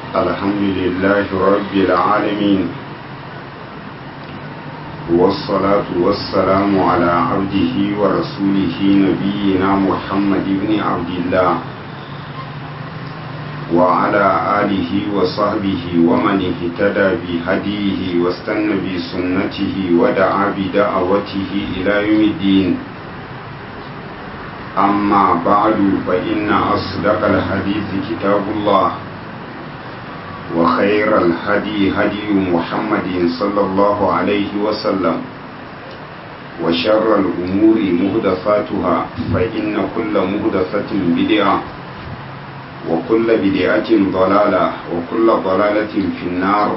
الحمد لله رب العالمين والصلاة والسلام على عبده ورسوله نبينا محمد بن عبد الله وعلى آله وصحبه ومن اهتدى بهديه واستنى بسنته ودعا بدعوته إلى يوم الدين أما بعد فإن أصدق الحديث كتاب الله وخير الهدي هدي محمد صلى الله عليه وسلم وشر الأمور مهدفاتها فإن كل مهدفة بدعة وكل بدعة ضلالة وكل ضلالة في النار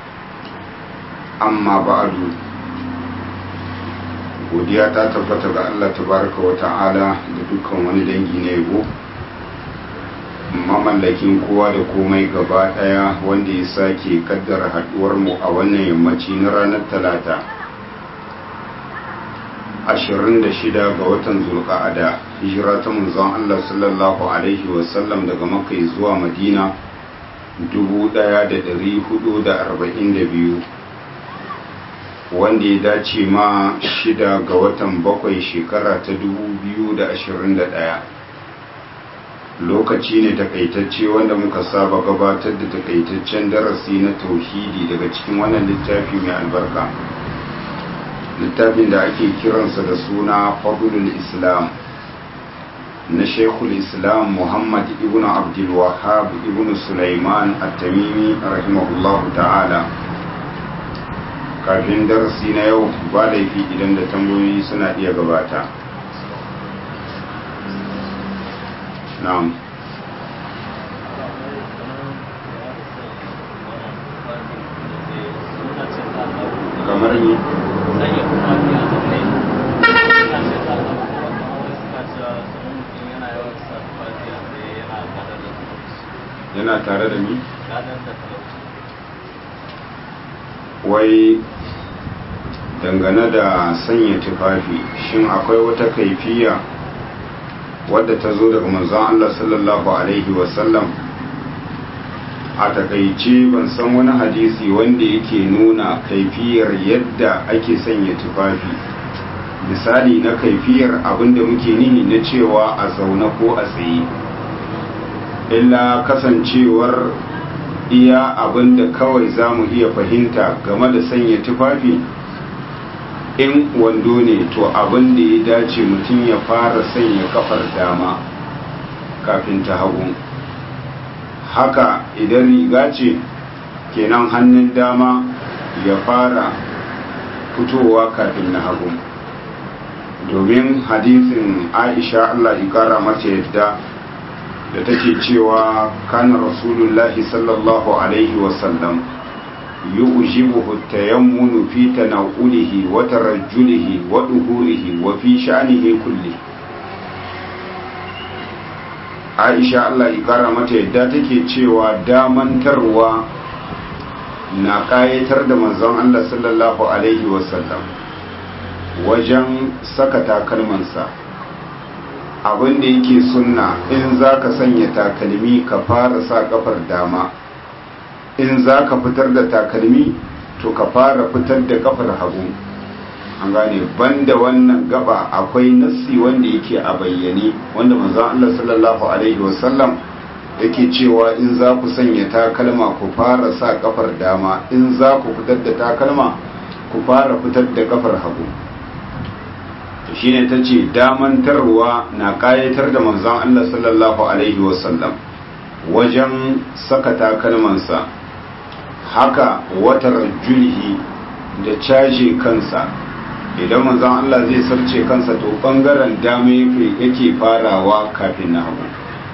أما بعد godiya ta tabbata ga Allah tabaraka wa ta'ala da dukkan wani dangi na yabo mamallakin kowa da komai gaba daya wanda ya sake kaddara haduwar mu a wannan yammaci na ranar talata 26 ga watan zulqa'ada hijira ta manzon Allah sallallahu alaihi wasallam daga makka zuwa madina 1442 wanda ya dace ma shida ga watan bakwai shekara ta 2021 lokaci ne takaitacce wanda muka saba gabatar da takaitaccen darasi na tauhidi daga cikin wannan littafi mai albarka littafin da ake kiransa da suna fadlul islam na shekul islam muhammad ibn abdul wahab ibn sulaiman at-tamimi rahimahullahu ta'ala kafin darasi na yau ba laifi idan da tambayoyi suna iya gabata na'am kamar ni yana tare da ni wai dangane da sanya tufafi shin akwai wata kaifiya wadda ta zo daga manzon Allah sallallahu alaihi wasallam a takaice ban san wani hadisi wanda yake nuna kaifiyar yadda ake sanya tufafi misali na kaifiyar abinda muke nihi na cewa a zaune ko a tsaye illa kasancewar iya abinda kawai za mu iya fahimta game da sanya tufafi in wando ne to abin da ya dace mutum ya fara sanya kafar dama kafin ta hagu haka idan riga ce kenan hannun dama ya fara fitowa kafin na hagu domin hadisin aisha allah ikara mace yadda da take cewa kana rasulullahi sallallahu alaihi wasallam يؤجبه التيمن في تناوله وترجله وظهوره وفي شأنه كله Aisha Allah ikara mata yadda take cewa damantarwa na ƙayatar da manzon Allah sallallahu Alaihi wasallam wajen saka takalmansa abin da yake sunna in za ka sanya takalmi ka fara sa kafar dama in za ka fitar da takalmi to ka fara fitar da kafar hagu an gane banda wannan gaba akwai nassi wanda yake a bayyane wanda manzon Allah sallallahu alaihi wasallam yake cewa in za ku sanya takalma ku fara sa kafar dama in za ku fitar da takalma ku fara fitar da kafar hagu to shine tace damantarwa na kayatar da manzon Allah sallallahu alaihi wasallam wajen saka takalmansa haka watar julhi da caje kansa idan manzon Allah zai sarce kansa to bangaren dama yake farawa kafin na hagu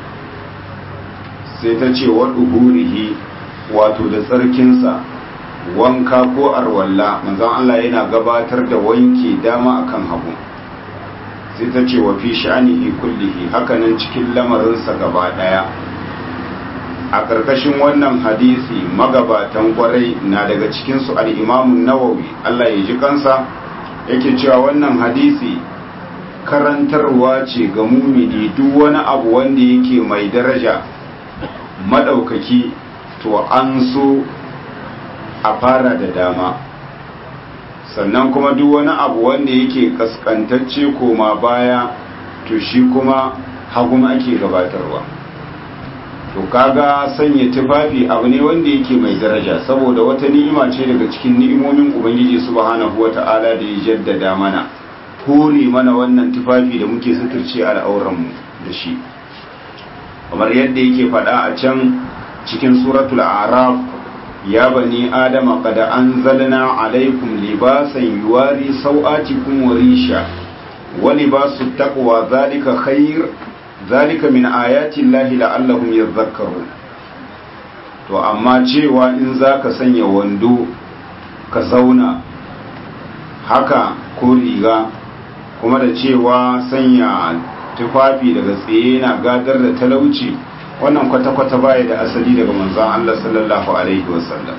sai ta ce wa duhurihi wato da tsarkinsa wanka ko arwalla manzon Allah yana gabatar da wanke dama akan hagu sai ta ce wa fi sha'anihi kullihi hakanan cikin lamarinsa gaba daya a ƙarƙashin wannan hadisi magabatan kwarai na daga cikinsu al'imamun nawawi Allah ya ji kansa yake cewa wannan hadisi karantarwa ce ga mumini duk wani abu wanda yake mai daraja maɗaukaki to an so a fara da dama sannan kuma duk wani abu wanda yake kaskantacce koma baya to shi kuma hagun ake gabatarwa to kaga sanya tufafi abu ne wanda yake mai daraja saboda wata ni'ima ce daga cikin ni'imomin ubangiji subhanahu wata'ala da ya jaddada mana hore mana wannan tufafi da muke suturce al'auranmu da shi kamar yadda yake faɗa a can cikin suratul araf ya bani adama qad anzalna alaikum libasan yuwari sau'atikum wa risha wa libasu taqwa zalika khair zalika min ayati llahi la'allahum yadhakkarun to amma cewa in zaka sanya wando ka zauna haka ko riga kuma da cewa sanya tufafi daga tsaye na gadar da talauci wannan kwata-kwata baya da asali daga manzon Allah sallallahu alaihi wasallam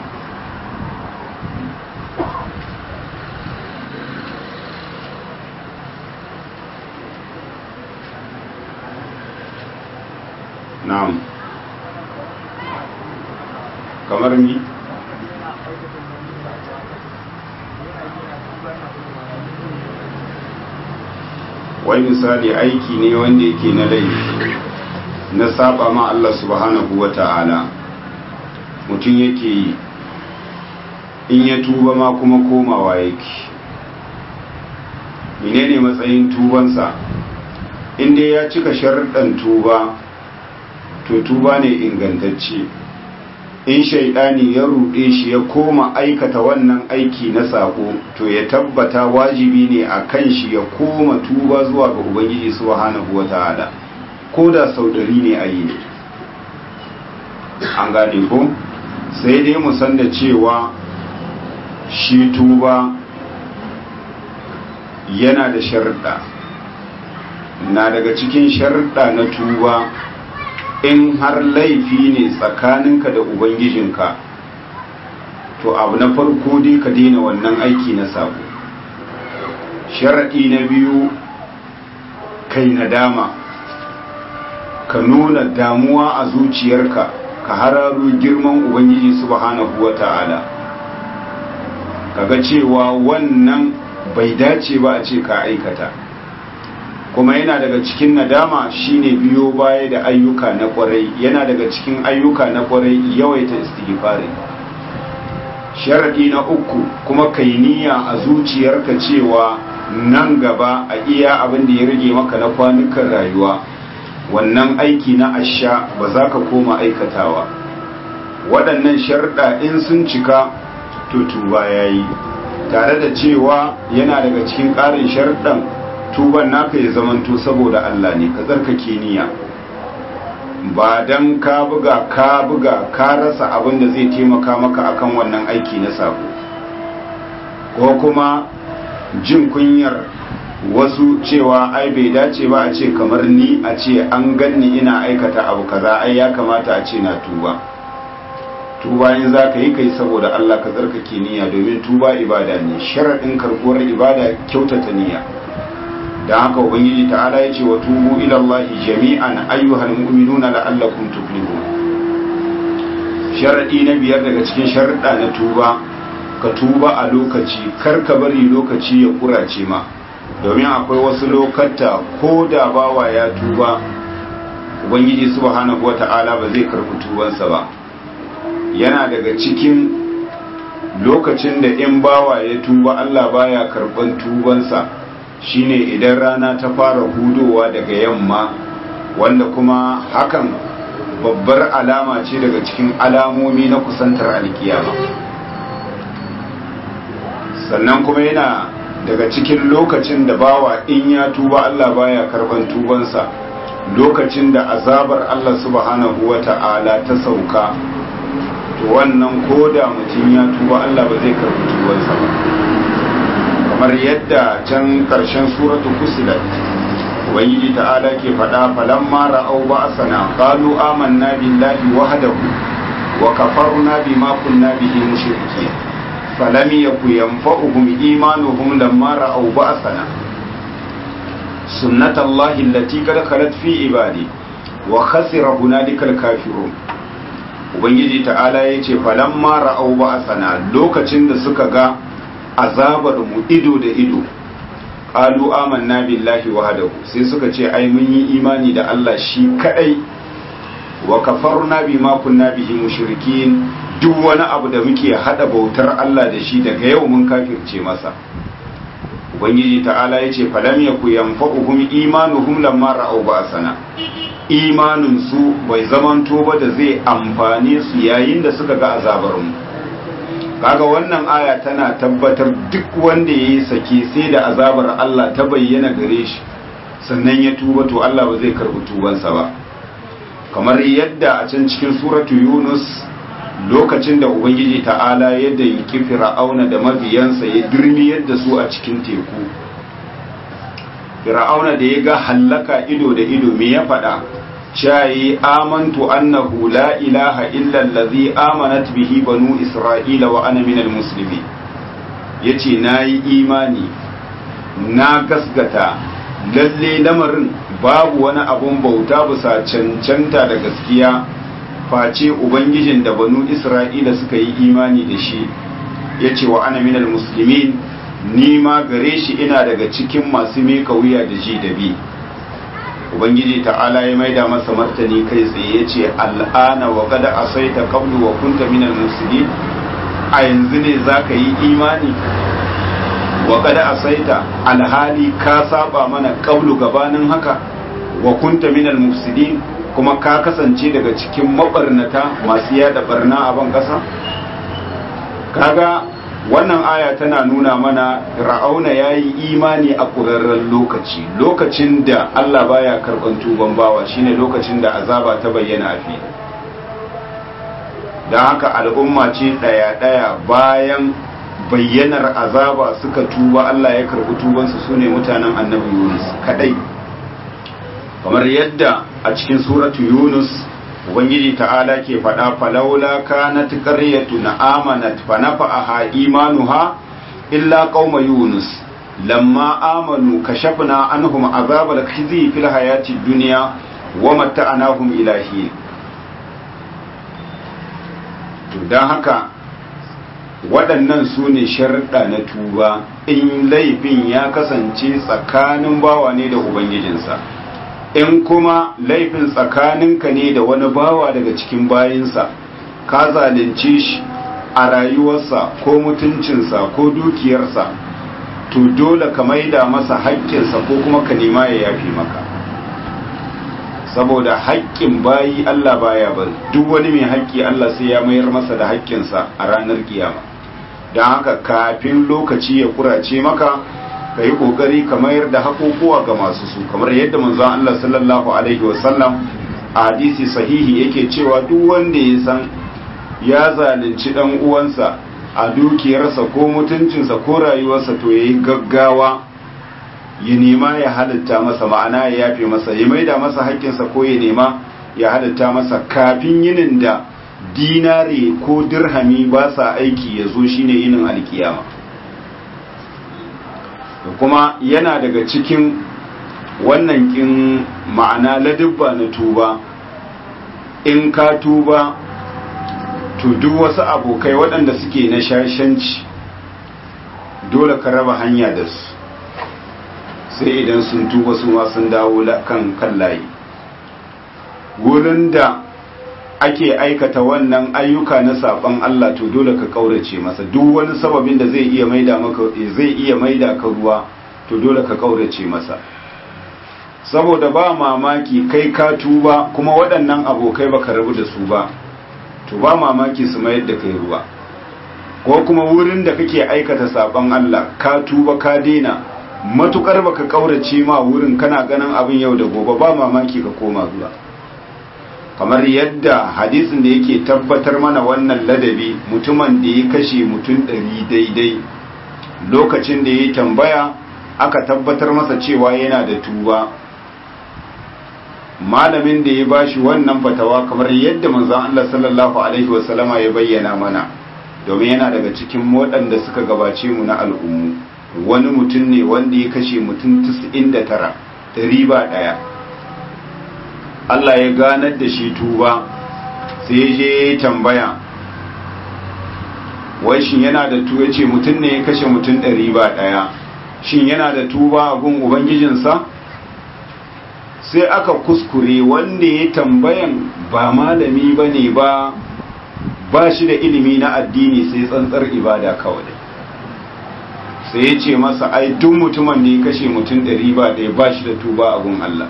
na'am kamar mi wai misali aiki ne wanda yake na laifi na saba ma Allah subhanahu wa ta'ala mutum yake yi in ya tuba ma kuma komawa yake menene matsayin tubansa inda ya cika sharuɗan tuba to tuba ne ingantacce in shaidani ya ruɗe shi ya koma aikata wannan aiki na sako to ya tabbata wajibi ne a kan shi ya koma tuba zuwa ga ubangiji subhanahu wata'ala ko da sau ɗari ne a yi ne an gane ko sai dai mu san da cewa shi tuba yana da sharuɗa na daga cikin sharuɗa na tuba in har laifi ne tsakaninka da ubangijinka to abu na farko dai ka daina wannan aiki na sabo sharaɗi na biyu kai nadama ka nuna damuwa a zuciyarka ka hararo girman ubangiji subhanahu wa ta'ala kaga cewa wannan bai dace ba a ce ka aikata kuma yana daga cikin nadama shine biyo baya da ayyuka na kwarai yana daga cikin ayyuka na kwarai yawaita istighfari sharadi na uku kuma kai niyya a zuciyarka cewa nan gaba a iya abin da ya rage maka na kwanukan rayuwa wannan aiki na asha ba za ka koma aikatawa waɗannan sharda in sun cika to tuba yayi tare da cewa yana daga cikin ƙarin sharɗan tuban naka ya zamanto saboda Allah ne ka tsarkake niyya ba dan ka buga ka buga ka rasa abin da zai taimaka maka akan wannan aiki na sako ko kuma jin kunyar wasu cewa ai bai dace ba a ce kamar ni a ce an ganni ina aikata abu kaza ai ya kamata a ce na tuba tuba in za ka yi kai saboda Allah ka tsarkake niyya domin tuba ibada ne sharaɗin karɓuwar ibada kyautata niyya da haka ubangiji ta'ala ya ce wa tubu ila Allah jami'an ayyuhal mu'minuna la'allakum tuflihun sharadi na biyar daga cikin sharuɗa na tuba ka tuba a lokaci kar ka bari lokaci ya kurace ma domin akwai wasu lokata ko da bawa ya tuba ubangiji subhanahu wata'ala ba zai karɓi tubansa ba yana daga cikin lokacin da in bawa ya tuba Allah baya karɓan tubansa shine idan rana ta fara hudowa daga yamma wanda kuma hakan babbar alama ce daga cikin alamomi na kusantar alkiyama sannan kuma yana daga cikin lokacin da bawa in ya tuba Allah baya karban tubansa lokacin da azabar Allah subhanahu wata'ala ta sauka to wannan koda mutum ya tuba Allah ba zai karbi tubansa ba kamar yadda can karshen suratu fusilat ubangiji ta'ala ke faɗa falamma ra'au ba'sana qalu amanna billahi wahdahu wa kafarna bima kunna bihi mushrikeen falam yaku yanfa'uhum imanuhum lamma ra'au ba'sana sunnatullahi allati qad khalat fi ibadi wa khasira hunalikal kafirun ubangiji ta'ala ya ce falamma ra'au ba'asana lokacin da suka ga azabar mu ido da ido qalu amanna billahi wahdahu sai suka ce ai mun yi imani da Allah shi kadai wa kafarna bima kunna bihi mushrikin duk wani abu da muke hada bautar Allah da shi daga yau mun kafirce masa ubangiji ta'ala yace falam yaku yanfa'uhum imanuhum lamma ra'aw ba'sana imanin su bai zamanto ba da zai amfane su yayin da suka ga azabar mu kaga wannan aya tana tabbatar duk wanda yayi sake sai da azabar Allah ta bayyana gare shi sannan ya tuba to Allah ba zai karbi tubansa ba kamar yadda a can cikin suratu Yunus lokacin da ubangiji ta'ala yadda yake fir'auna da mabiyansa ya dirmi yadda su a cikin teku fir'auna da ya ga hallaka ido da ido me ya faɗa shayi amantu annahu la ilaha illa allazi amanat bihi banu isra'ila wa ana minal muslimin yace nayi imani na gasgata lalle lamarin babu wani abun bauta bisa cancanta da gaskiya face ubangijin da banu isra'ila suka yi imani da shi ya ce wa ana minal musulmin ni ma gare shi ina daga cikin masu meka wuya da ji da bi ubangiji ta'ala ya maida masa martani kai tsaye ya ce al'ana wa kada asaita qablu wa kunta minal musulmin a yanzu ne za ka yi imani wa kada asaita alhali ka saba mana qablu gabanin haka wa kunta minal mufsidin kuma ka kasance daga cikin mabarnata masu yada barna a ban kasa kaga wannan aya tana nuna mana ra'auna ya yi imani a ƙurarren lokaci lokacin da allah baya karɓar tuban bawa shine lokacin da azaba ta bayyana a fili don haka al'umma ce ɗaya-ɗaya bayan bayyanar azaba suka tuba allah ya karɓi tubansu su ne mutanen annabi yunus kaɗai kamar yadda a cikin suratu yunus ubangiji ta'ala ke faɗa falaula kanat qaryatun amanat fa nafa'aha imanuha illa qauma yunus lamma amanu kashafna anhum azabal khizi fil hayati dunya wa mata'anahum ila hin to dan haka waɗannan su ne sharuɗa na tuba in laifin ya kasance tsakanin bawa ne da ubangijinsa in kuma laifin tsakaninka ne da wani bawa daga cikin bayinsa ka zalunce shi a rayuwarsa ko mutuncinsa ko dukiyarsa to dole ka maida masa haƙƙinsa ko kuma ka nema ya yafi maka saboda haƙƙin bayi Allah baya bari duk wani mai haƙƙi Allah sai ya mayar masa da haƙƙinsa a ranar kiyama don haka kafin lokaci ya kurace maka ka yi ƙoƙari ka mayar da haƙoƙuwa ga masu su kamar yadda manzon Allah sallallahu alaihi wasallam a hadisi sahihi yake cewa duk wanda ya san ya zalunci dan uwansa a dukiyarsa ko mutuncinsa ko rayuwarsa to yayi gaggawa ya nema ya halitta masa ma'ana ya yafe masa ya maida masa haƙƙinsa ko ya nema ya halitta masa kafin yinin da dinare ko dirhami ba sa aiki ya zo shine yinin alkiyama kuma yana daga cikin wannan kin ma'ana ladubba na tuba in ka tuba to duk wasu abokai waɗanda suke na shashanci dole ka raba hanya da su sai idan sun tuba su ma sun dawo kan kan layi wurin da ake aikata wannan ayyuka na saban Allah to dole ka kaurace masa duk wani sababin da zai iya maida maka zai iya maida ka ruwa to dole ka kaurace masa saboda ba mamaki kai ka tuba kuma waɗannan abokai baka rabu da su ba to ba mamaki su mayar da kai ruwa ko kuma wurin da kake aikata saban Allah ka tuba ka daina matukar baka kaurace ma wurin kana ganin abin yau da gobe ba mamaki ka koma zuwa kamar yadda hadisin da yake tabbatar mana wannan ladabi mutumin da ya kashe mutum ɗari daidai lokacin da ya tambaya aka tabbatar masa cewa yana da tuba malamin da ya bashi wannan fatawa kamar yadda manzon Allah sallallahu alaihi wasallama ya bayyana mana domin yana daga cikin waɗanda suka gabace mu na al'ummu wani mutum ne wanda ya kashe mutum 99 da riba ɗaya Allah ya ganar da shi tuba sai ya je tambaya wai shin yana da tu ya ce mutum ne ya kashe mutum ɗari ba ɗaya shin yana da tuba a gun ubangijinsa sai aka kuskure wanda ya tambayan ba malami ba ne ba ba shi da ilimi na addini sai tsantsar ibada kawai sai ya ce masa ai duk mutumin da ya kashe mutum ɗari ba ɗaya ba shi da tuba a gun Allah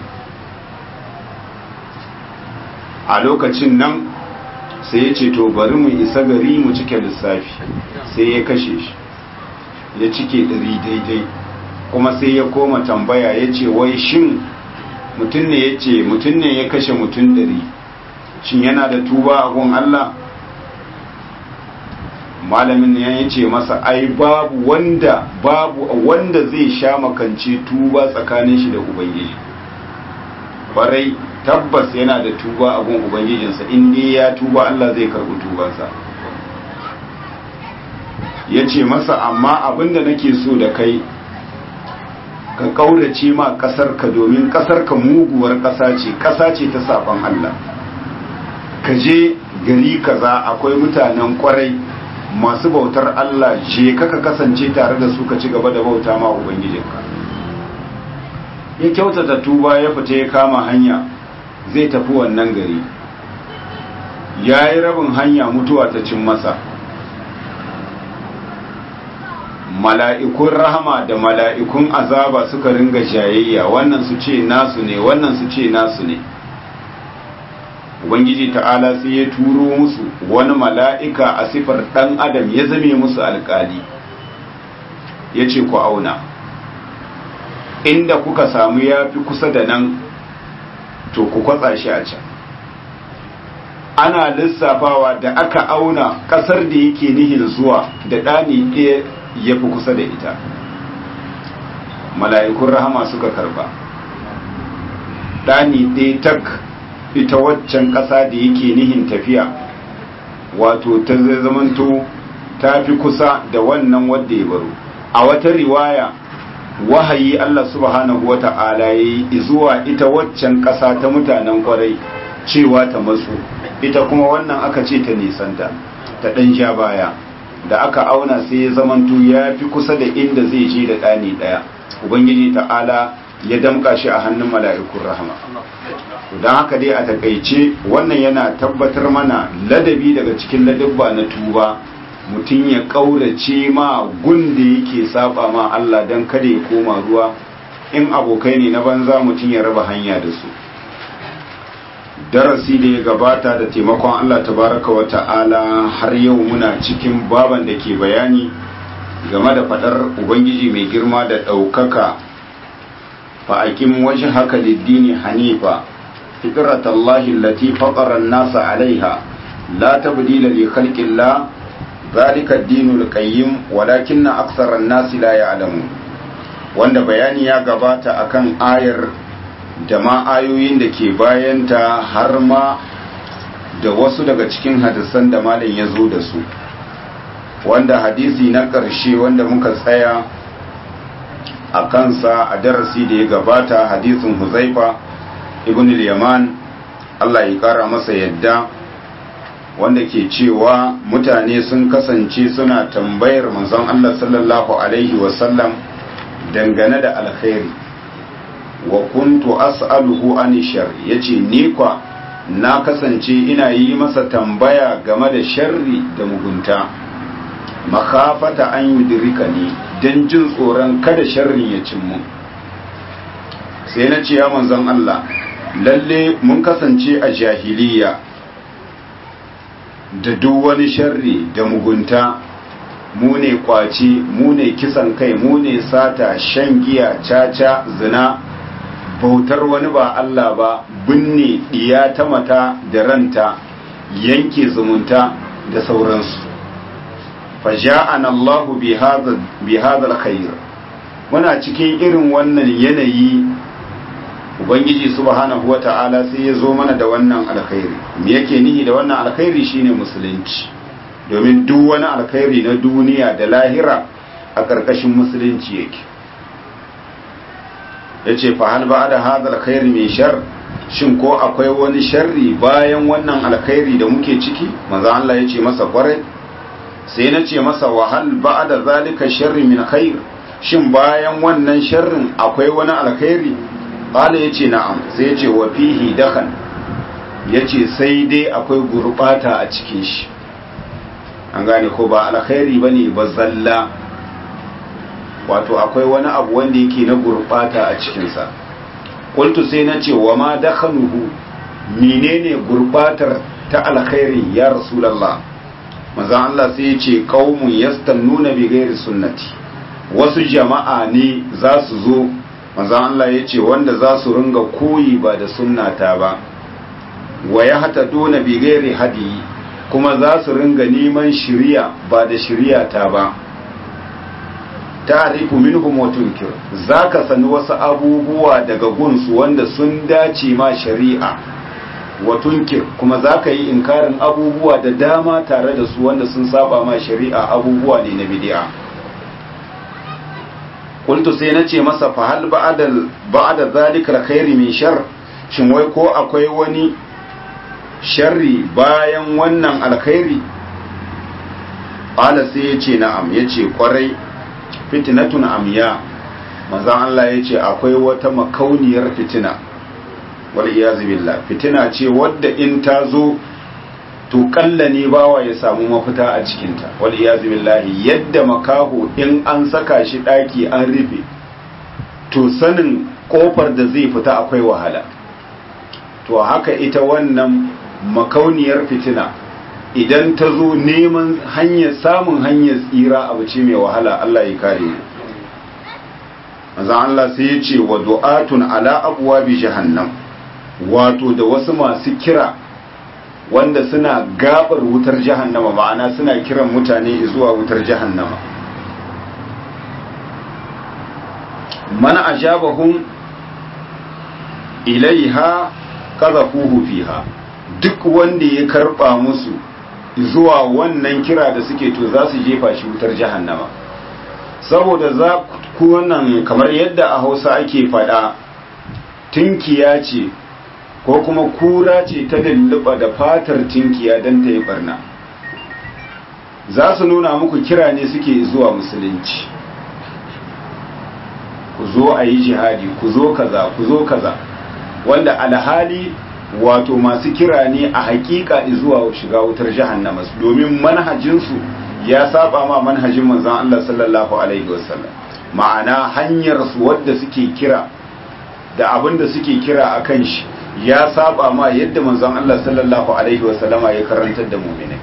a lokacin nan sai ya ce to bari mu isa gari mu cike lissafi sai ya kashe shi ya cike ɗari daidai kuma sai ya koma tambaya ya ce wai shin mutum ne ya ce mutum ne ya kashe mutum ɗari shin yana da tuba a gun Allah malamin ne ya ce masa ai babu wanda babu wanda zai sha makance tuba tsakanin shi da ubangiji barai tabbas yana da tuba a gun ubangijinsa in dai ya tuba Allah zai karbi tubansa ya ce masa amma abinda nake so da kai ka kaurace ma kasarka domin kasarka muguwar kasa ce kasa ce ta saban Allah ka je gari kaza akwai mutanen kwarai masu bautar Allah je kaka kasance tare da su ka ci gaba da bauta ma ubangijinka ya kyautata tuba ya fita ya kama hanya zai tafi wannan gari ya yi rabin hanya mutuwa ta cin masa mala'ikun rahama da mala'ikun azaba suka ringa jayayya wannan su ce nasu ne wannan su ce nasu ne ubangiji ta'ala sai ya turo musu wani mala'ika a sifar ɗan adam ya zame musu alƙali ya ce ku auna inda kuka samu ya fi kusa da nan to ku kwatsa shi a can ana lissafawa da aka auna ƙasar da yake nihin zuwa da ɗani ɗaya ya fi kusa da ita mala'ikun rahama suka karba ɗani ɗaya tak ita waccan ƙasa da yake nihin tafiya wato ta zai zamanto ta fi kusa da wannan wadda ya baro a wata riwaya wahayi Allah subhanahu wa ta'ala ya yi zuwa ita waccan ƙasa ta mutanen ƙwarai cewa ta matsu ita kuma wannan aka ce ta nisanta ta ɗan sha baya da aka auna sai ya zamanto ya fi kusa da inda zai je da ɗani ɗaya ubangiji ta'ala ya damƙa shi a hannun mala'ikun rahama don haka dai a takaice wannan yana tabbatar mana ladabi daga cikin ladabba na tuba mutum ya ƙaurace ma gun da yake saba ma Allah don kada ya koma ruwa in abokai ne na banza mutum ya raba hanya da su darasi da ya gabata da taimakon Allah tabaraka wa ta'ala har yau muna cikin baban da ke bayani game da fadar ubangiji mai girma da ɗaukaka fa'aƙin waje haka liddini hanifa fitratallahi allati fatara an-nasa 'alayha la tabdila li khalqillah zalika ad-dinul qayyim walakinna aktsara an-nasi la ya'lamun wanda bayani ya gabata akan ayar da ma ayoyin da ke bayanta har ma da wasu daga cikin hadisan da malam ya zo da su wanda hadisi na ƙarshe wanda muka tsaya a kansa a darasi da ya gabata hadisin huzaifa ibn al-yaman Allah ya ƙara masa yadda wanda ke cewa mutane sun kasance suna tambayar manzon Allah sallallahu alaihi wasallam dangane da alkhairi wa kuntu as'aluhu an shar yace ni kwa na kasance ina yi masa tambaya game da sharri da mugunta makafata an yudrika ni dan jin tsoron kada sharrin ya cin mu sai na ce ya manzon Allah lalle mun kasance a jahiliya da duk wani sharri da mugunta mu ne kwaci mu ne kisan kai mu ne sata shan giya caca zina bautar wani ba Allah ba binne diya ta mata da ranta yanke zumunta da sauransu faja'ana Allahu bi hadha alkhair muna cikin irin wannan yanayi ubangiji subhanahu wata'ala sai ya zo mana da wannan alkhairi me yake nihi da wannan alkhairi shine musulunci domin duk wani alkhairi na duniya da lahira a ƙarƙashin musulunci yake ya ce fa hal ba da hadal khairi mai shar shin ko akwai wani sharri bayan wannan alkhairi da muke ciki manzo Allah ya ce masa kwarai sai na ce masa wahal ba'da zalika sharri min khair shin bayan wannan sharrin akwai wani alkhairi qala yace na'am sai yace wa fihi dakhan yace sai dai akwai gurbata a cikin shi an gane ko ba alkhairi bane ba zalla wato akwai wani abu wanda yake na gurbata a cikin sa qultu sai nace wa ma dakhanuhu menene gurbatar ta alkhairi ya rasulullah manzo Allah sai yace qaumun yastannuna bi ghairi sunnati wasu jama'a ne za su zo manzo Allah yace wanda za su ringa koyi ba da sunnata ba wa yahtaduna bi ghairi hadi kuma za su ringa neman shiriya ba da shiriya ta ba ta'rifu minhum wa tunkir zaka sani wasu abubuwa daga gunsu wanda sun dace ma shari'a wa tunkir kuma zaka yi inkarin abubuwa da dama tare da su wanda sun saba ma shari'a abubuwa ne na bid'a qultu sai nace masa fa hal ba'da ba'da zalika alkhairi min shar shin wai ko akwai wani sharri bayan wannan alkhairi qala sai yace na'am yace kwarai fitnatun amiya manzon Allah yace akwai wata makauniyar fitina wal iyaz billah fitina ce wadda in ta zo to kalla ne bawa ya samu mafita a cikinta wal iyaz billah yadda makaho in an saka shi daki an rufe to sanin kofar da zai fita akwai wahala to haka ita wannan makauniyar fitina idan ta zo neman hanyar samun hanyar tsira abu ce mai wahala Allah ya kare mu manzon Allah sai ya ce wa du'atun ala abwabi jahannam wato da wasu masu kira wanda suna gabar wutar jahannama ma'ana suna kiran mutane zuwa wutar jahannama man ajabahum ilaiha qazafuhu fiha duk wanda ya karba musu zuwa wannan kira da suke to za su jefa shi wutar jahannama saboda za ku wannan kamar yadda a hausa ake faɗa tinkiya ce ko kuma kura ce ta lulluɓa da fatar tinkiya don ta yi barna za su nuna muku kira ne suke zuwa musulunci ku zo a yi jihadi ku zo kaza ku zo kaza wanda alhali wato masu kira ne a hakika zuwa shiga wutar jahannama domin manhajinsu ya saba ma manhajin manzon Allah sallallahu alaihi wasallam ma'ana hanyar su wadda suke kira da abin da suke kira akan shi ya saba ma yadda manzon Allah sallallahu alaihi wasallama ya karantar da mu'minai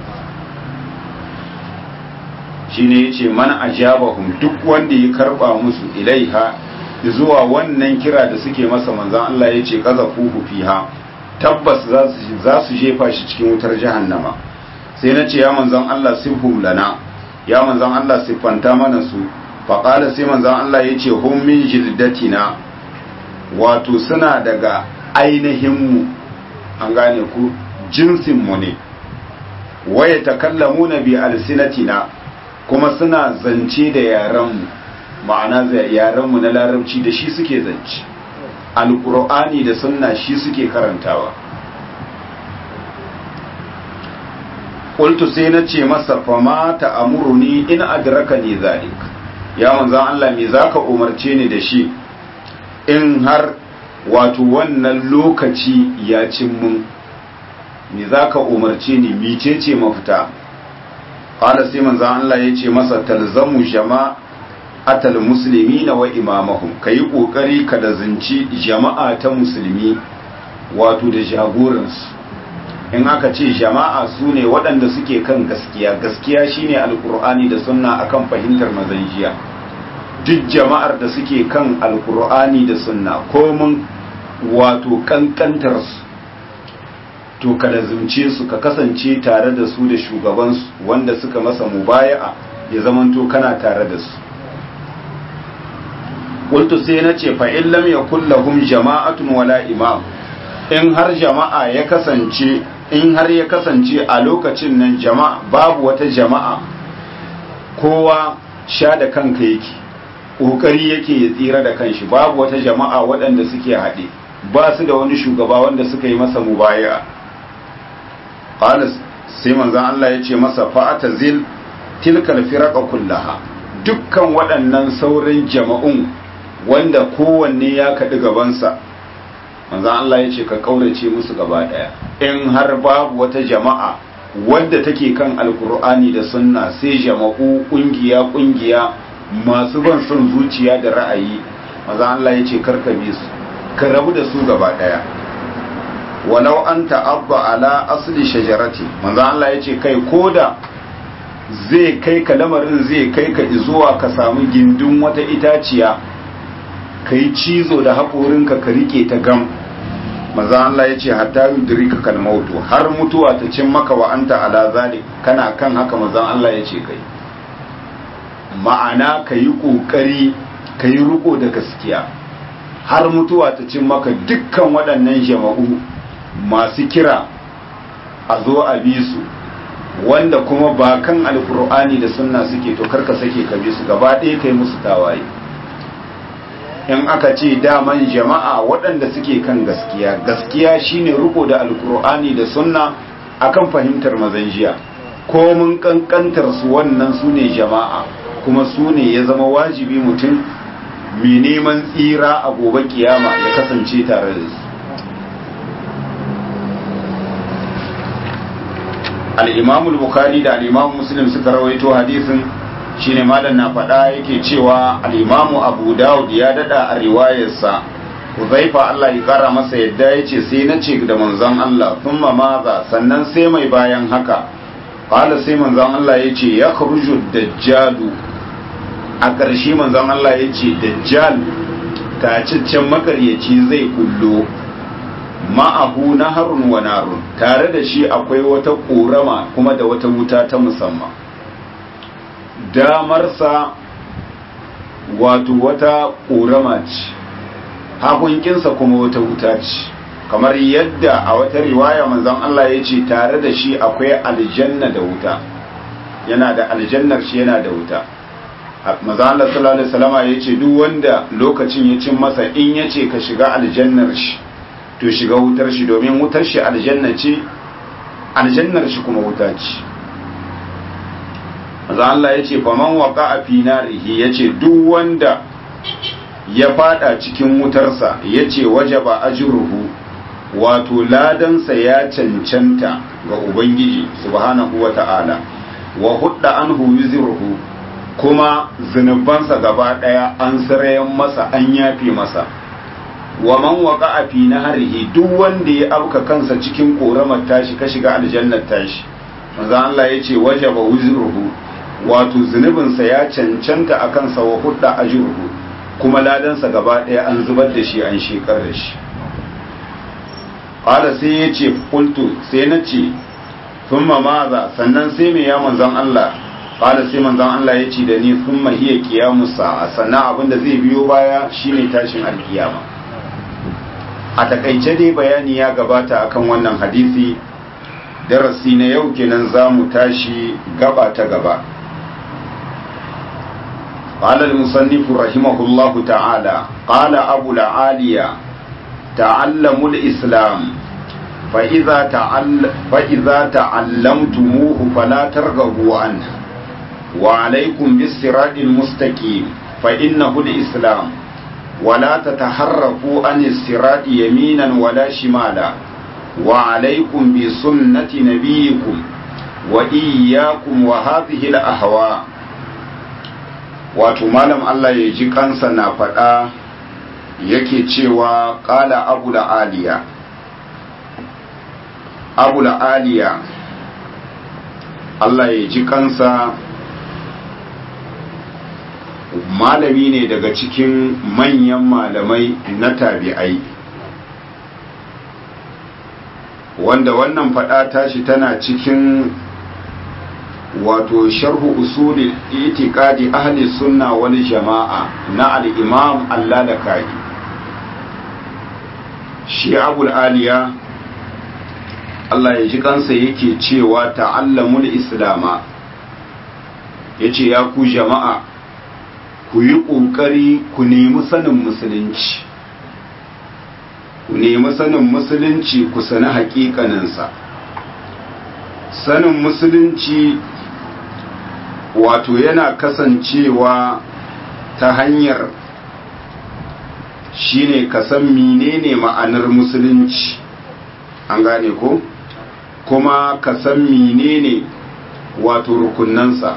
shine yace man ajabahum duk wanda ya karba musu ilaiha zuwa wannan kira da suke masa manzon Allah yace qazafuhu fiha tabbas za su jefa shi cikin wutar jahannama sai na ce ya manzon Allah sifhum lana ya manzon Allah siffanta mana su faƙala sai manzon Allah ya ce hum min jildatina wato suna daga ainihinmu an gane ku jinsinmu ne waye takallamuna bi alsinatina kuma suna zance da yarenmu ma'ana yarenmu na larabci da shi suke zance alkur'ani da sunna shi suke karantawa qultu sai na ce masa fama ta amuruni in adraka ni zalik ya manzon Allah me zaka umarce ni da shi in har wato wannan lokaci ya cin mun me zaka umarce ni micece mafita qala sai manzon Allah ya ce masa talzamu jama'a atal musulmi na wa imamahum ka yi ƙoƙari ka da zinci jama'a ta musulmi wato da jagoransu in aka ce jama'a su ne waɗanda suke kan gaskiya gaskiya shine alkur'ani da sunna akan fahimtar mazanjiya duk jama'ar da suke kan alkur'ani da sunna komin wato kankantarsu to ka da zince su ka kasance tare da su da shugabansu wanda suka masa mubaya'a ya zamanto kana tare da su qultu sai na ce fa in lam yakul lahum jama'atun wala imam in har jama'a ya kasance in har ya kasance a lokacin nan jama'a babu wata jama'a kowa sha da kanka yake kokari yake ya tsira da kanshi babu wata jama'a waɗanda suke haɗe ba su da wani shugaba wanda suka yi masa mubaya qala sai manzon Allah ya ce masa fa'ata zil tilkal firaqa kullaha dukkan waɗannan sauran jama'un wanda kowanne ya kaɗi gabansa manzon Allah ya ce ka kaurace musu gaba ɗaya in har babu wata jama'a wadda take kan alkur'ani da sunna sai jama'u kungiya kungiya masu ban son zuciya da ra'ayi maza Allah ya ce karka bi su ka rabu da su gaba daya walau an ta'abba ala asli shajarati maza Allah ya ce kai koda zai kai ka lamarin zai kai ka zuwa ka samu gindin wata itaciya kai cizo da haƙorinka ka rike ta gam maza Allah ya ce hatta yudrika kal mautu har mutuwa ta cin maka wa anta ala zalik kana kan haka maza Allah ya ce kai ma'ana ka yi ƙoƙari ka yi riko da gaskiya har mutuwa ta cin maka dukkan waɗannan jama'u masu kira a zo a bi su wanda kuma ba kan alkur'ani da sunna suke to karka sake ka bi su gaba ɗaya kai musu tawaye in aka ce daman jama'a waɗanda suke kan gaskiya gaskiya shine riko da alkur'ani da sunna akan fahimtar mazan jiya ko mun kankantar su wannan su ne jama'a kuma su ne ya zama wajibi mutum mai neman tsira a gobe kiyama ya kasance tare da su al'imamul bukhari da al'imamu muslim suka rawaito hadisin shine malam na faɗa yake cewa al'imamu abu dawud ya dada a riwayarsa Huzaifa Allah ya kara masa yadda ya ce sai na ce da manzon Allah thumma maza sannan sai mai bayan haka qala sai manzon Allah ya ce ya khruju dajjalu a ƙarshe manzon Allah ya ce dajjal taciccen makaryaci zai kullo ma'ahu naharun wa narun tare da shi akwai wata ƙorama kuma da wata wuta ta musamman damarsa wato wata ƙorama ce hagunkinsa kuma wata wuta ce kamar yadda a wata riwaya manzon Allah ya ce tare da shi akwai aljanna da wuta yana da aljannar shi yana da wuta manzon Allah sallallahu alaihi wasallama ya ce duk wanda lokacin ya cin masa in ya ce ka shiga aljannar shi to shiga wutar shi domin wutar shi aljanna ce aljannar shi kuma wuta ce manzon Allah ya ce faman waqa fi narihi ya ce duk wanda ya fada cikin wutarsa ya ce waje ba ajiruhu wato ladansa ya cancanta ga ubangiji subhanahu wa ta'ala wa hudda anhu yuzruhu kuma zunubansa gaba daya an sarayen masa an yafe masa wa man waqa fi nahrihi duk wanda ya auka kansa cikin koramar tashi ka shiga aljannar tashi manzo Allah ya ce waje ba wuzruhu wato zunubinsa ya cancanta akan sa wa hudda ajruhu kuma ladansa gaba ɗaya an zubar da shi an shekar da shi ƙwada sai ya ce kultu sai na ce sun maza sannan sai mai ya manzan Allah ƙwada sai manzan Allah ya ce da ni sun mahiya kiyamu sa'a sannan abinda zai biyo baya shine tashin alkiyama a takaice dai bayani ya gabata akan wannan hadisi darasi na yau kenan za mu tashi gaba ta gaba قال المصنف رحمه الله تعالى قال أبو العالية تعلموا الإسلام فإذا, تعل فإذا تعلمتموه فلا ترغبوا عنه وعليكم بالصراط المستقيم فإنه الإسلام ولا تتحرفوا عن الصراط يمينا ولا شمالا وعليكم بسنة نبيكم وإياكم وهذه الأهواء wato malam Allah ya ji kansa na faɗa yake cewa ƙala abu da aliya abu da aliya Allah ya ji kansa malami ne daga cikin manyan malamai na tabi'ai wanda wannan faɗa tashi tana cikin wato sharhu usuli itiqadi ahli sunna wal jama'a na al-imam Allah-Lakai shi abul aliya Allah ya ji kansa yake cewa ta'allamul islama yace ya ku jama'a ku yi ƙoƙari ku nemi sanin musulunci ku nemi sanin musulunci ku sani hakikaninsa sanin musulunci wato yana kasancewa ta hanyar shine ka san menene ma'anar musulunci an gane ko kuma ka san menene wato rukunansa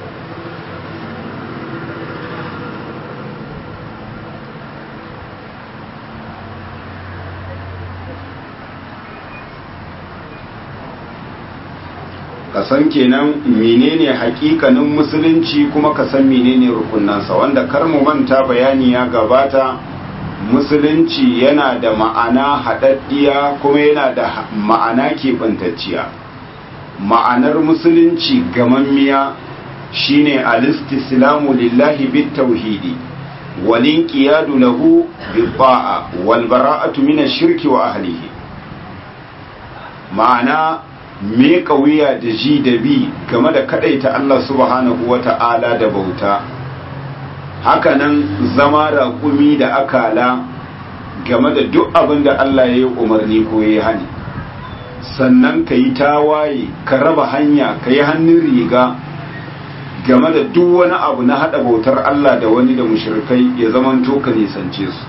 ka san kenan menene hakikanin musulunci kuma ka san menene rukunansa wanda kar mu manta bayani ya gabata musulunci yana da ma'ana haɗaɗɗiya kuma yana da ma'ana keɓantacciya ma'anar musulunci gamammiya shine alistislamu lillahi bit tauhidi walin qiyadu lahu bil ba'a wal bara'atu min ash-shirki wa ahlihi ma'ana me wuya da ji da bi game da kadaita Allah subhanahu wata'ala da bauta hakanan zama raƙumi da akala game da duk abin da Allah ya yi umarni ko ya hani sannan ka yi tawaye ka raba hanya ka yi hannun riga game da duk wani abu na haɗa bautar Allah da wani da mushrikai ya zamanto ka nisance su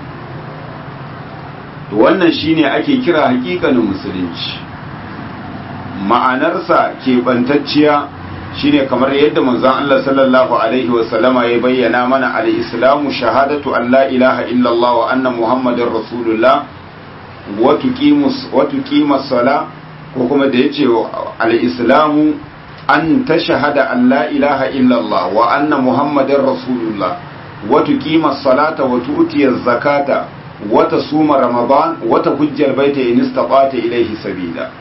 wannan shine ake kira hakikanin musulunci ma'anarsa keɓantacciya shine kamar yadda manzon Allah sallallahu alaihi wasallama ya bayyana mana al-islamu shahadatu an la ilaha illallah wa anna muhammadar rasulullah wa tuqimus wa tuqimas sala ko kuma da yace al-islamu an tashhada an la ilaha illallah wa anna muhammadar rasulullah wa tuqimas salata wa tu'tiyaz zakata wa tasuma ramadan wa tahujjal baita in istata ilayhi sabila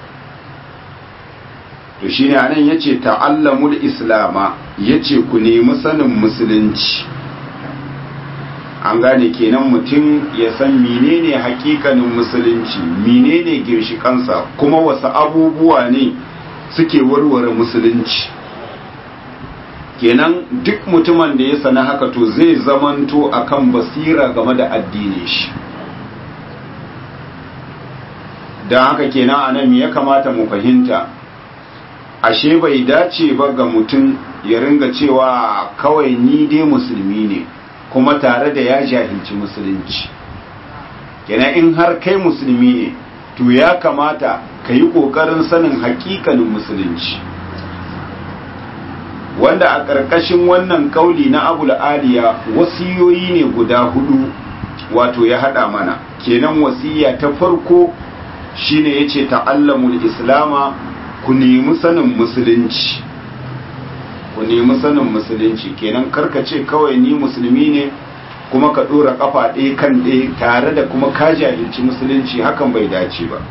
to shine anan yace ta'allamul islama yace ku nemi sanin musulunci an gane kenan mutum ya san menene hakikanin musulunci menene girshikansa kuma wasu abubuwa ne suke warware musulunci kenan duk mutumin da ya sana haka to zai zamanto akan basira game da addinin shi don haka kenan anan ya kamata mu fahimta ashe bai dace ba ga mutum ya ringa cewa kawai ni dai musulmi ne kuma tare da ya jahilci musulunci kenan in har kai musulmi ne to ya kamata ka yi ƙoƙarin sanin hakikanin musulunci wanda a ƙarƙashin wannan ƙauli na abul aliya wasiyoyi ne guda hudu wato ya haɗa mana kenan wasiya ta farko shine yace ta'allamul islama ku nemi sanin musulunci ku nemi sanin musulunci kenan ce kawai ni musulmi ne kuma ka dora kafa ɗaya kan ɗaya tare da kuma ka jahilci musulunci hakan bai dace ba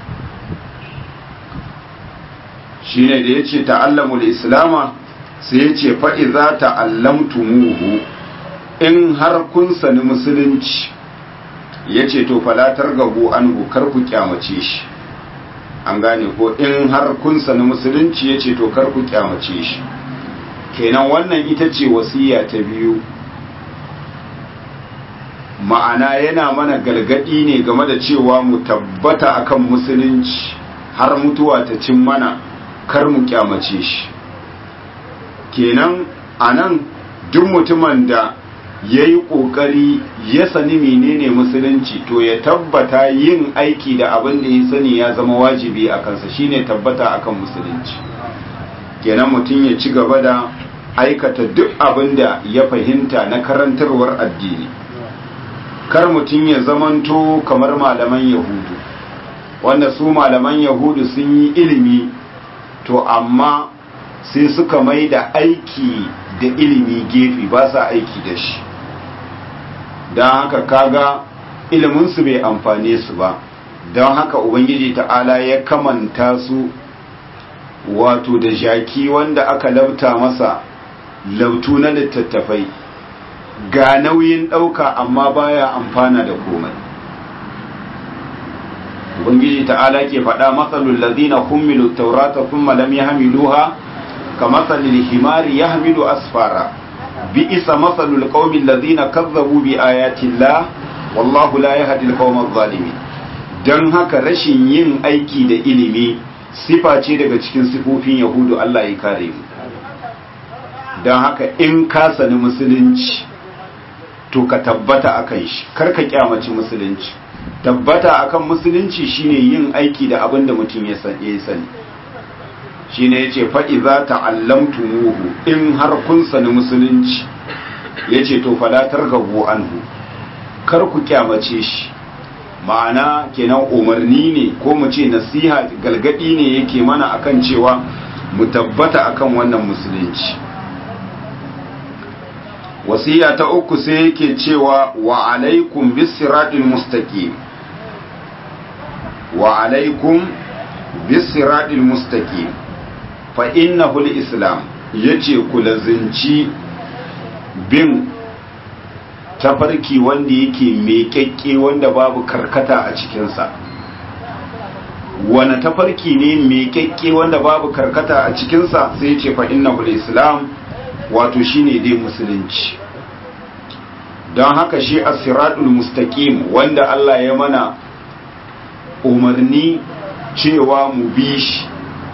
shine da yace ta'allamul islama sai yace fa iza ta'allamtumuhu in har kun sani musulunci yace to falatar gabu anhu kar ku kyamace shi an gane ko in har kun sani musulunci ya ce to kar ku kyamace shi kenan wannan ita ce wasiya ta biyu ma'ana yana mana galgadi ne game da cewa mu tabbata akan musulunci har mutuwa ta cin mana kar mu kyamace shi kenan anan duk mutumin da ya yi ƙoƙari ya sani menene musulunci to ya tabbata yin aiki da abin da ya sani ya zama wajibi a kansa shine tabbata akan musulunci kenan mutum ya ci gaba da aikata duk abin da ya fahimta na karantarwar addini kar mutum ya zamanto kamar malaman yahudu wanda su malaman yahudu sun yi ilimi to amma sai suka mai da aiki da ilimi gefe ba sa aiki da shi don haka kaga iliminsu bai amfane su ba don haka ubangiji ta'ala ya kamanta su wato da jaki wanda aka lauta masa lautu na littattafai ga nauyin ɗauka amma baya amfana da komai ubangiji ta'ala ke faɗa matsalul ladina hummilu taurata thumma lam yahmiluha كمثل الحمار يحمل أسفارا بئس مثل القوم الذين كذبوا بآيات الله والله لا يهدي القوم الظالمين don haka rashin yin aiki da ilimi sifa ce daga cikin sifofin yahudu Allah ya kare mu don haka in ka sani musulunci to ka tabbata akan shi kar ka kyamaci musulunci tabbata akan musulunci shine yin aiki da abin da mutum ya sani shine yace fa iza ta'allamtumuhu in har kun sani musulunci yace to fala targabu anhu kar ku kyamace shi ma'ana kenan umarni ne ko mu ce nasiha galgadi ne yake mana akan cewa mu tabbata akan wannan musulunci wasiya ta uku sai yake cewa wa alaikum bisiratil mustaqim wa alaikum bisiratil mustaqim fa innahu islam yace ku lazinci bin tafarki wanda yake meƙaƙƙe wanda babu karkata a cikinsa wani tafarki ne meƙaƙƙe wanda babu karkata a cikinsa sai ce fa innahu islam wato shine dai musulunci don haka shi as-siratul mustaqim wanda Allah ya mana umarni cewa mu bi shi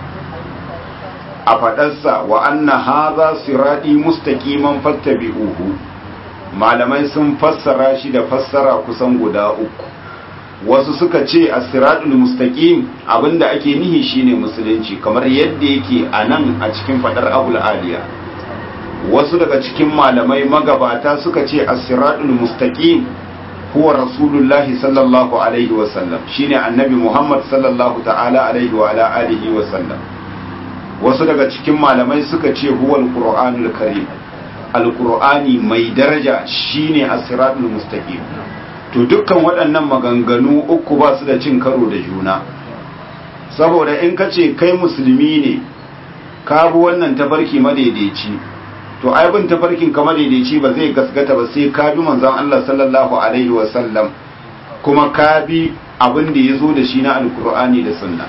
a faɗarsa wa anna haza sirati mustaqiman fattabi'uhu malamai sun fassara shi da fassara kusan guda uku wasu suka ce as-siratul mustaqim abinda ake nihi shine musulunci kamar yadda yake a nan a cikin fadar abul aliya wasu daga cikin malamai magabata suka ce as-siratul mustaqim huwa rasulullahi sallallahu alaihi wa sallam shine annabi muhammad sallallahu ta'ala alaihi wa ala alihi wa sallam wasu daga cikin malamai suka ce huwa al-qur'anul karim al-qur'ani mai daraja shine as-siratul mustaqim to dukkan waɗannan maganganu uku ba su da cin karo da juna saboda in ka ce kai musulmi ne ka bi wannan tafarki madaidaici to ai bin tafarkin ka madaidaici ba zai gasgata ba sai ka bi manzon Allah sallallahu alaihi wa sallam kuma ka bi abin da ya zo da shi na alkur'ani da sunna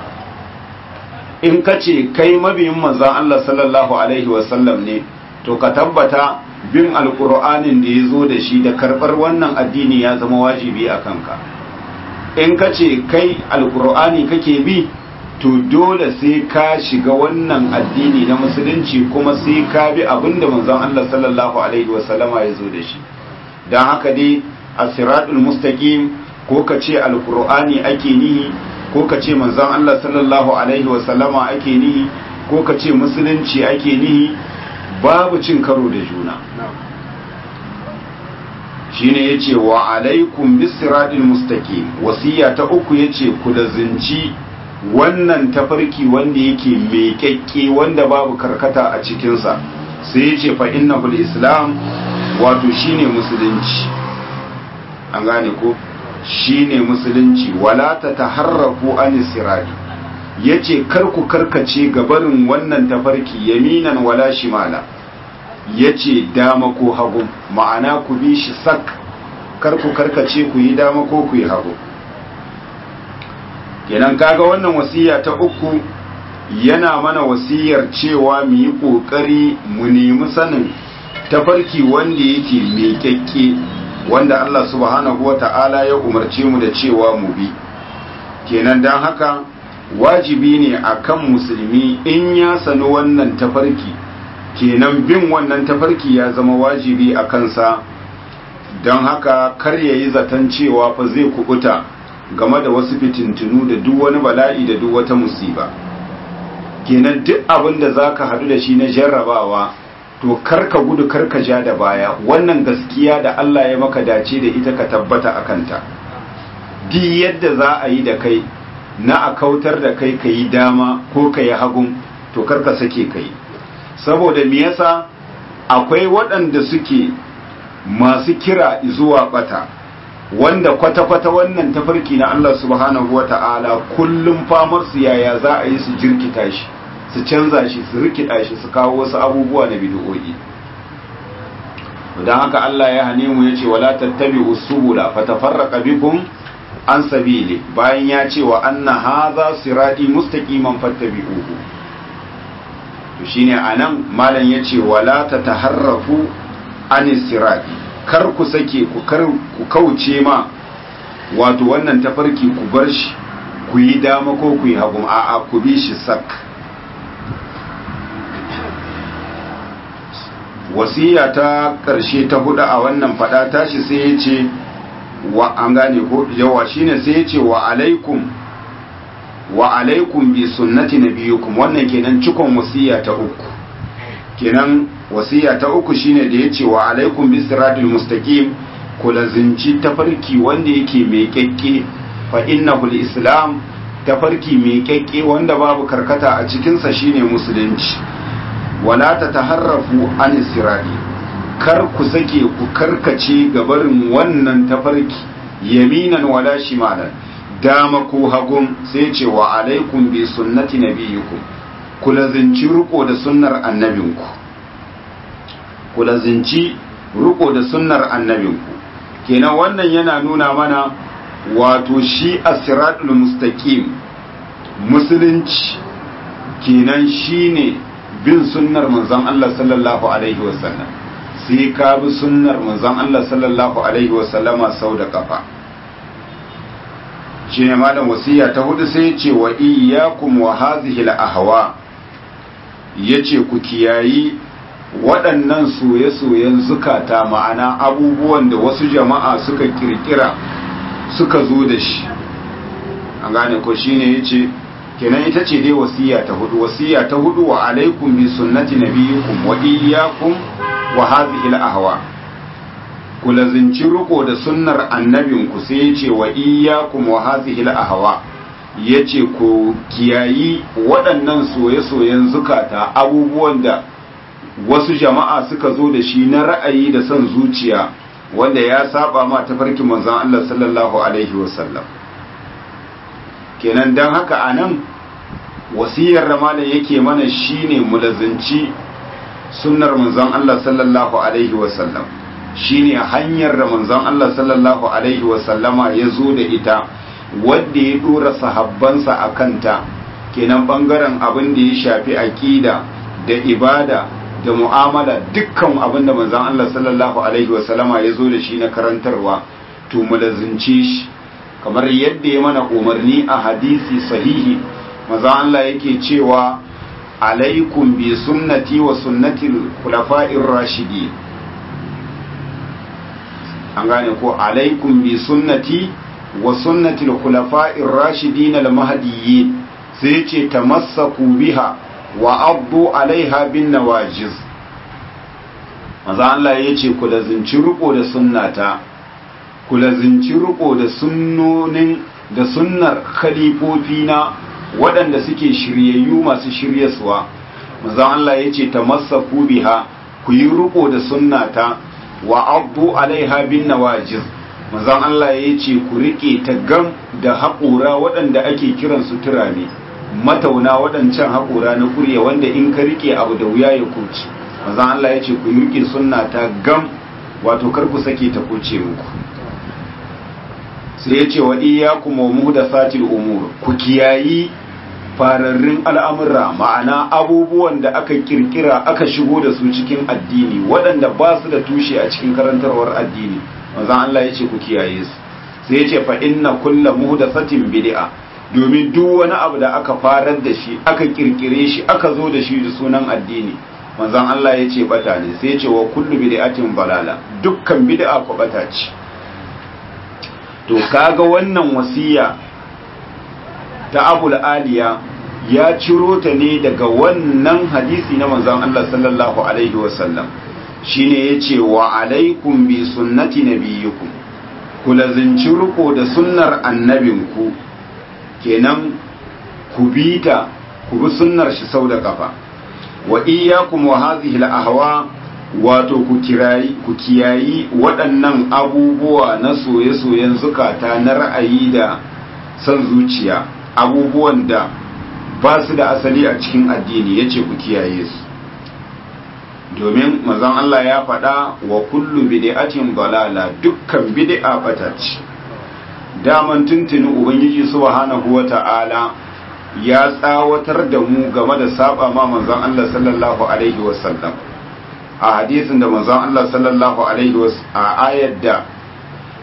in ka ce kai mabiyin manzon Allah sallallahu alaihi wa sallam ne to ka tabbata bin alkur'anin da ya zo da shi da karɓar wannan addini ya zama wajibi a kanka in ka ce kai alkur'ani kake bi to dole sai ka shiga wannan addini na musulunci kuma sai ka bi abinda manzon Allah sallallahu alaihi wasallama ya zo da shi don haka dai asiratul mustaqim ko ka ce alkur'ani ake nihi ko ka ce manzon Allah sallallahu alaihi wasallama ake nihi ko ka ce musulunci ake nihi babu cin karo da juna shine yace wa alaikum bisiratil mustaqim wasiya ta uku yace ku da zinci wannan tafarki wanda yake meƙaƙƙe wanda babu karkata a cikinsa sai yace fa innahul islam wato shine musulunci an gane ko shine musulunci wala ta taharrafu an sirati yace kar ku karkace gabarin wannan tafarki yaminan wala shimala yace dama ko hagu ma'ana ku bi shi sak kar ku karkace ku yi dama ko ku yi hagu kenan kaga wannan wasiya ta uku yana mana wasiyar cewa mu yi kokari mu nemi sanin tafarki wanda yake miƙaƙƙe wanda Allah subhanahu wata'ala ya umarce mu da cewa mu bi kenan dan haka wajibi ne akan musulmi in ya sani wannan tafarki kenan bin wannan tafarki ya zama wajibi a kansa don haka kar ya yi zaton cewa fa zai kubuta game da wasu fitintunu da duk wani bala'i da duk wata musiba kenan duk abin da za ka hadu da shi na jarrabawa to karka gudu karka ja da baya wannan gaskiya da Allah ya maka dace da ita ka tabbata a kanta duk yadda za a yi da kai na a kautar da kai ka yi dama ko ka yi hagun to karka sake ka yi saboda me yasa akwai waɗanda suke masu kira zuwa bata wanda kwata-kwata wannan tafarki na Allah subhanahu wa ta'ala kullum famar su yaya za a yi su jirkita shi su canza shi su rikida shi su kawo wasu abubuwa na bid'o'i don haka Allah ya hane mu yace wala tattabi usubula fatafarraqa bikum an sabili bayan ya ce wa anna hadha sirati mustaqiman fattabi'uhu to shine anan malam yace wala tataharrafu an sirati kar ku sake ku kar ku kauce ma wato wannan tafarki ku bar shi ku yi dama ko ku yi hagu a'a ku bi shi sak wasiya ta ƙarshe ta hudu a wannan fada tashi sai ya ce wa an gane ko yawa shine sai ya ce wa alaikum wa alaikum bi sunnati nabiyukum wannan kenan cikon wasiya ta uku kenan wasiya ta uku shine da ya ce wa alaikum bi siratul mustaqim ku lazinci tafarki wanda yake mai kyakke fa innahu islam tafarki mai kyakke wanda babu karkata a cikinsa shine musulunci wala ta taharrafu an sirari kar ku sake ku karkace gabarin wannan tafarki yaminan wala shimalan dama ko hagun sai ce wa alaikum bi sunnati nabiyikum ku lazinci riko da sunnar annabinku ku lazinci riko da sunnar annabinku kenan wannan yana nuna mana wato shi asiratul mustaqim musulunci kenan shine bin sunnar manzon Allah sallallahu alaihi wasallam sai ka bi sunnar manzon Allah sallallahu alaihi wasallama sau da kafa shine malam wasiya ta hudu sai ce wa iyyakum wa hadhihi al-ahwa yace ku kiyayi waɗannan soye-soyen zukata ma'ana abubuwan da wasu jama'a suka kirkira suka zo da shi an gane ko shine yace kenan ita ce dai wasiya ta hudu wasiya ta hudu wa alaikum bi sunnati nabiyikum wa iyyakum wa hadhihi al-ahwa ku lazinci riko da sunnar annabinku sai yace wa iyyakum wa hadhihi al-ahwa yace ku kiyayi waɗannan soye-soyen zukata abubuwan da wasu jama'a suka zo da shi na ra'ayi da son zuciya wanda ya saba ma tafarkin manzon Allah sallallahu alaihi wasallam kenan dan haka anan wasiyar ramala yake mana shine mulazinci sunnar manzon Allah sallallahu alaihi wasallam shine hanyar da manzon Allah sallallahu alaihi wasallama ya zo da ita wanda ya dora sahabbansa a kanta kenan bangaren abin da ya shafi aqida da ibada da mu'amala dukkan abin da manzon Allah sallallahu alaihi wasallama ya zo da shi na karantarwa to mulazince shi kamar yadda ya mana umarni a hadisi sahihi manzon Allah yake cewa alaikum bi sunnati wa sunnati khulafa'ir rashidin an gane ko alaikum bi sunnati wa sunnati khulafa'ir rashidin al-mahdiyyin sai ce tamassaku biha wa abdu alaiha bin nawajiz maza Allah ya ce ku lazinci riko da sunnata ku lazinci riko da sunnonin da sunnar khalifofina waɗanda suke shiryayyu masu shiryaswa maza Allah ya ce tamassaku biha ku yi riko da sunnata wa abdu alaiha bin nawajiz maza Allah ya ce ku rike ta gam da haƙura waɗanda ake kiransu turame matauna waɗancan haƙura na kurya wanda in ka rike abu da wuya ya kurci manzon Allah ya ce ku rike sunna ta gam wato kar ku sake ta kurce muku sai ya ce wa iyyakum wa muhdathatil umur ku kiyayi fararrun al'amura ma'ana abubuwan da aka kirkira aka shigo da su cikin addini waɗanda ba su da tushe a cikin karantarwar addini manzon Allah ya ce ku kiyaye su sai ya ce fa inna kullu muhdathatin bid'a domin duk wani abu da aka farar da shi aka kirkire shi aka zo da shi da sunan addini manzon Allah ya ce bata ne sai ya ce wa kullu bid'atin balala dukkan bid'a ko bata ce to kaga wannan wasiya ta Abul Aliya ya ciro ta ne daga wannan hadisi na manzon Allah sallallahu alaihi wasallam shine yace wa alaikum bi sunnati nabiyyukum ku lazinci riko da sunnar annabinku kenan ku bi ta ku bi sunnar shi sau da kafa wa iyyakum wa hadhihi al-ahwa wato ku kirayi ku kiyayi waɗannan abubuwa na soye-soyen zukata na ra'ayi da son zuciya abubuwan da ba su da asali a cikin addini yace ku kiyaye su domin mazan Allah ya faɗa wa kullu bid'atin balala dukkan bid'a bata ce daman tuntuni ubangiji subhanahu wata'ala ya tsawatar da mu game da saba ma manzon Allah sallallahu alaihi wasallam a hadisin da manzon Allah sallallahu alaihi a ayar da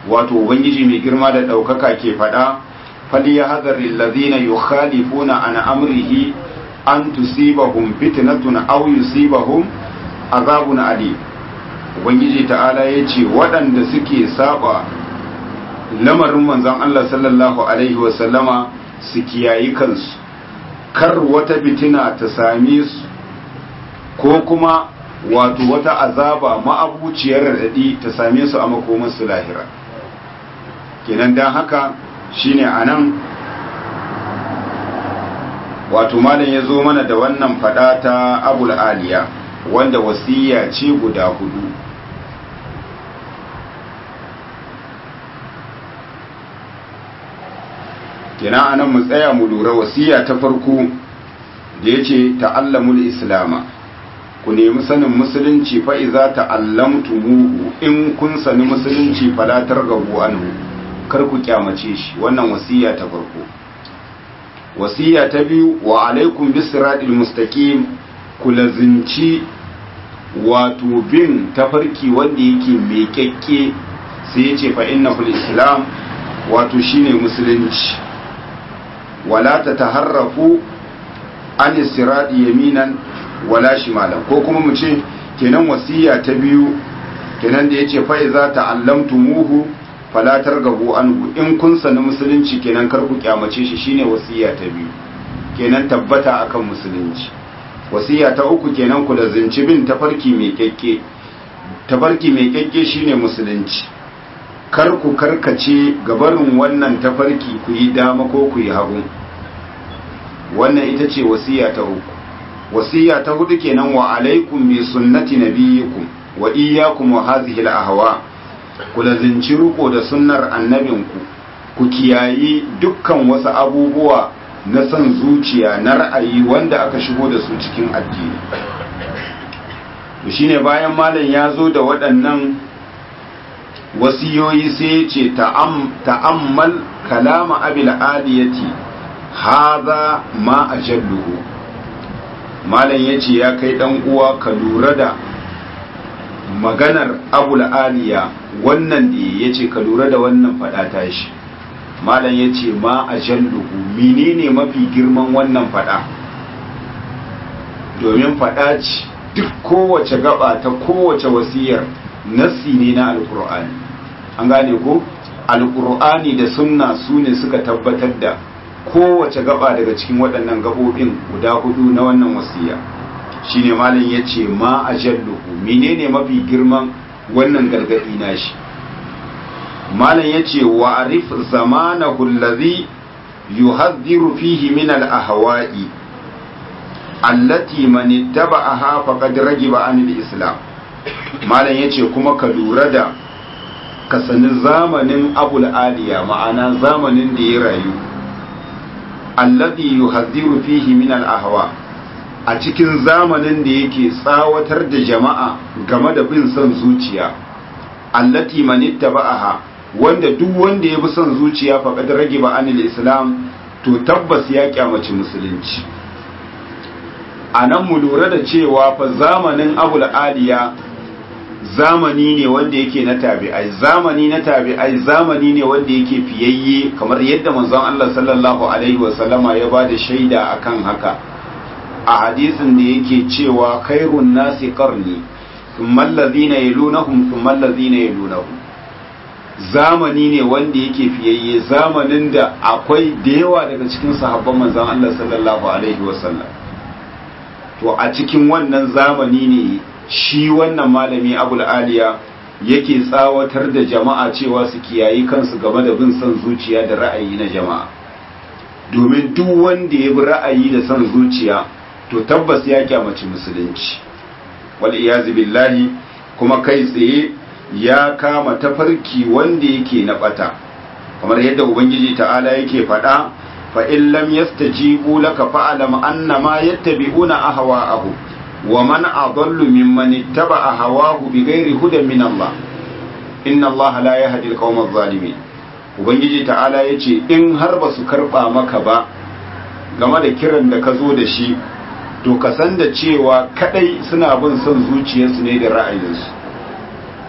wato ubangiji mai girma da ɗaukaka ke faɗa فليحذر الذين يخالفون عن أمره أن تصيبهم فتنة أو يصيبهم عذاب أليم ubangiji ta'ala ya ce waɗanda suke saba lamarin manzon Allah sallallahu alaihi wasallama su kiyayi kansu kar wata fitina ta same su ko kuma wato wata azaba ma'abuciyar raɗaɗi ta same su a makomarsu lahira kenan don haka shine anan wato malam ya zo mana da wannan fada ta abul aliya wanda wasiya ce guda hudu kina anan mu tsaya mu lura wasiya ta farko da ya ce ta'allamul islama ku nemi sanin musulunci fa'iza ta'allamtumuhu in kun sani musulunci falatar gabu anhu kar ku kyamace shi wannan wasiya ta farko wasiya ta biyu wa alaikum bisiratil mustaqim ku lazinci wato bin tafarki wanda yake mai kyakke sai yace fa innahul islam wato shine musulunci wala tataharrafu an sirati yaminan wala shimalan ko kuma mu ce kenan wasiya ta biyu kenan da yace fa iza ta'allamtumuhu falatar gabu anhu in kun sani musulunci kenan kar ku kyamace shi shine wasiya ta biyu kenan tabbata akan musulunci wasiya ta uku kenan ku da zinci bin tafarki mai kyakke tafarki mai kyakke shine musulunci kar ku karkace gabarin wannan tafarki ku yi dama ko ku yi hagu wannan ita ce wasiya ta uku wasiya ta hudu kenan wa alaikum bi sunnati nabiyikum wa iyyakum wa hadhihi al-ahwa' ku lazinci riko da sunnar annabinku ku kiyayi dukkan wasu abubuwa na son zuciya na ra'ayi wanda aka shigo da su cikin addini shine bayan malam ya zo da waɗannan wasiyoyi sai ya ce ta'ammal kalama abil aliyati haza ma ajalluhu malam ya ce ya kai ɗan uwa ka lura da maganar abul aliya wannan da ya ce ka lura da wannan fada ta shi malam ya ce ma a jalluhu menene mafi girman wannan fada domin fada ce duk kowace gaba ta kowace wasiyar nassi ne na alkur'ani an gane ko alkur'ani da sunna su ne suka tabbatar da kowace gaba daga cikin waɗannan gabobin guda hudu na wannan wasiya shine malam ya ce ma a jalluhu menene mafi girman wannan gargadi nashi malam ya ce wa arif zamanahu allazi yuhadhiru fihi min al-ahwa'i allati man ittaba'aha faqad ragiba an al-islam malam ya ce kuma ka lura da ka sani zamanin abul aliya ma'ana zamanin da ya rayu allazi yuhadhiru fihi min al-ahwa' a cikin zamanin da yake tsawatar da jama'a game da bin son zuciya allati manitta ba'aha wanda duk wanda ya bi son zuciya faqad rage ba anil islam to tabbas ya kyamaci musulunci anan mu lura da cewa fa zamanin abul aliya zamani ne wanda yake na tabi'ai zamani na tabi'ai zamani ne wanda yake fiyayye kamar yadda manzon Allah sallallahu alaihi wasallama ya bada shaida akan haka a hadisin da yake cewa khairun nasi qarni thumma alladhina yalunahum thumma alladhina yalunahum zamani ne wanda yake fiyayye zamanin da akwai da yawa daga cikin sahabban manzon Allah sallallahu alaihi wasallam to a cikin wannan zamani ne shi wannan malami Abul Aliya yake tsawatar da jama'a cewa su kiyayi kansu game da bin son zuciya da ra'ayi na jama'a domin duk wanda ya bi ra'ayi da son zuciya to tabbas ya kyamaci musulunci wal iyazu billahi kuma kai tsaye ya kama tafarki wanda yake na bata kamar yadda ubangiji ta'ala yake faɗa fa in lam yastajibu laka fa'lam annama yattabi'una ahwa'ahu wa man adallu mimman ittaba'a hawahu bighairi hudan min Allah inna Allah la yahdi al-qawma adh-dhalimin ubangiji ta'ala yace in har ba su karba maka ba game da kiran da ka zo da shi to ka san da cewa kadai suna bin son zuciyarsu ne da ra'ayinsu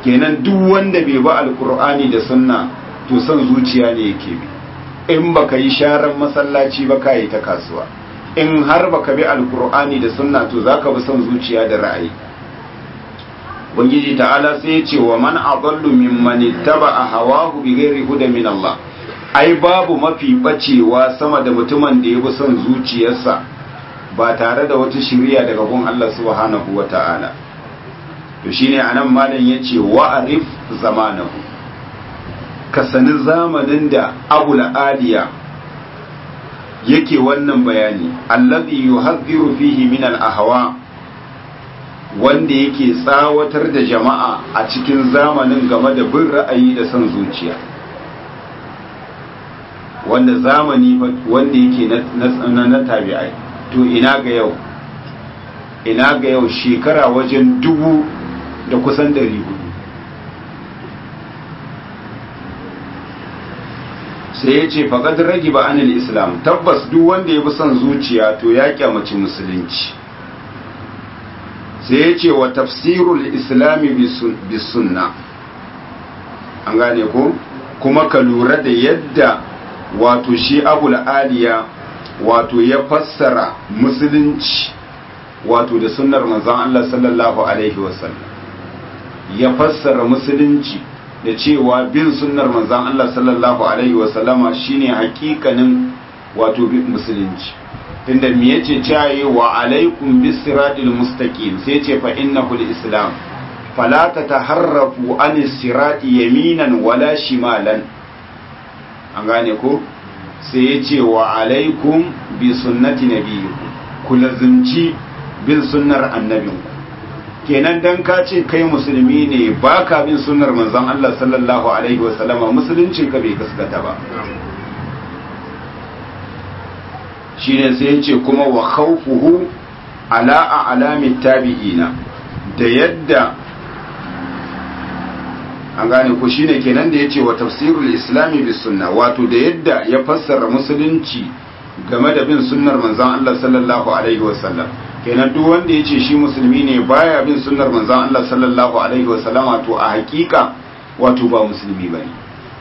kenan duk wanda bai ba alkur'ani da sunna to son zuciya ne yake bi in baka yi sharan masallaci ba ka yi ta kasuwa in har baka bi alkur'ani da sunna to zaka bi son zuciya da ra'ayi ubangiji ta'ala sai ya ce wa man adallu mimman ittaba'a hawahu bighairi huda min Allah ai babu mafi bacewa sama da mutumin da ya bi son zuciyarsa ba tare da wata shiriya daga gun Allah subhanahu wata'ala to shine anan malam yace wa arif zamanahu ka sani zamanin da abul aliya yake wannan bayani allazi yuhadhiru fihi min al ahwa wanda yake tsawatar da jama'a a cikin zamanin game da bin ra'ayi da son zuciya wanda zamani wanda yake na na tabi'ai to ina ga yau ina ga yau shekara wajen dubu da kusan dari hudu sai ya ce faƙad ragi ba anil islam tabbas duk wanda ya bi son zuciya to ya kyamaci musulunci sai ya ce wa tafsirul islami bis sunna an gane ko kuma ka lura da yadda wato shi abul aliya wato ya fassara musulunci wato da sunnar manzon Allah sallallahu alaihi wasallam ya fassara musulunci da cewa bin sunnar manzon Allah sallallahu alaihi wasallama shine hakikanin wato bin musulunci tunda me yace caye wa alaikum bisiratil mustaqim sai ce fa innahu islam fala tataharrafu an sirati yaminan wala shimalan an gane ko sai yace wa alaikum bi sunnati nabiyikum ku lazimci bin sunnar annabinku kenan dan ka ce kai musulmi ne baka bin sunnar manzon Allah sallallahu alaihi wasallama musuluncin ka bai gaskata ba shine sai ya ce kuma wa khawfuhu ala a'lami tabi'ina da yadda an gane ko shine kenan da yace wa tafsirul islami bis sunna wato da yadda ya fassara musulunci game da bin sunnar manzon Allah sallallahu alaihi wasallam kenan duk wanda yace shi musulmi ne baya bin sunnar manzon Allah sallallahu alaihi wasallam wato a hakika wato ba musulmi bane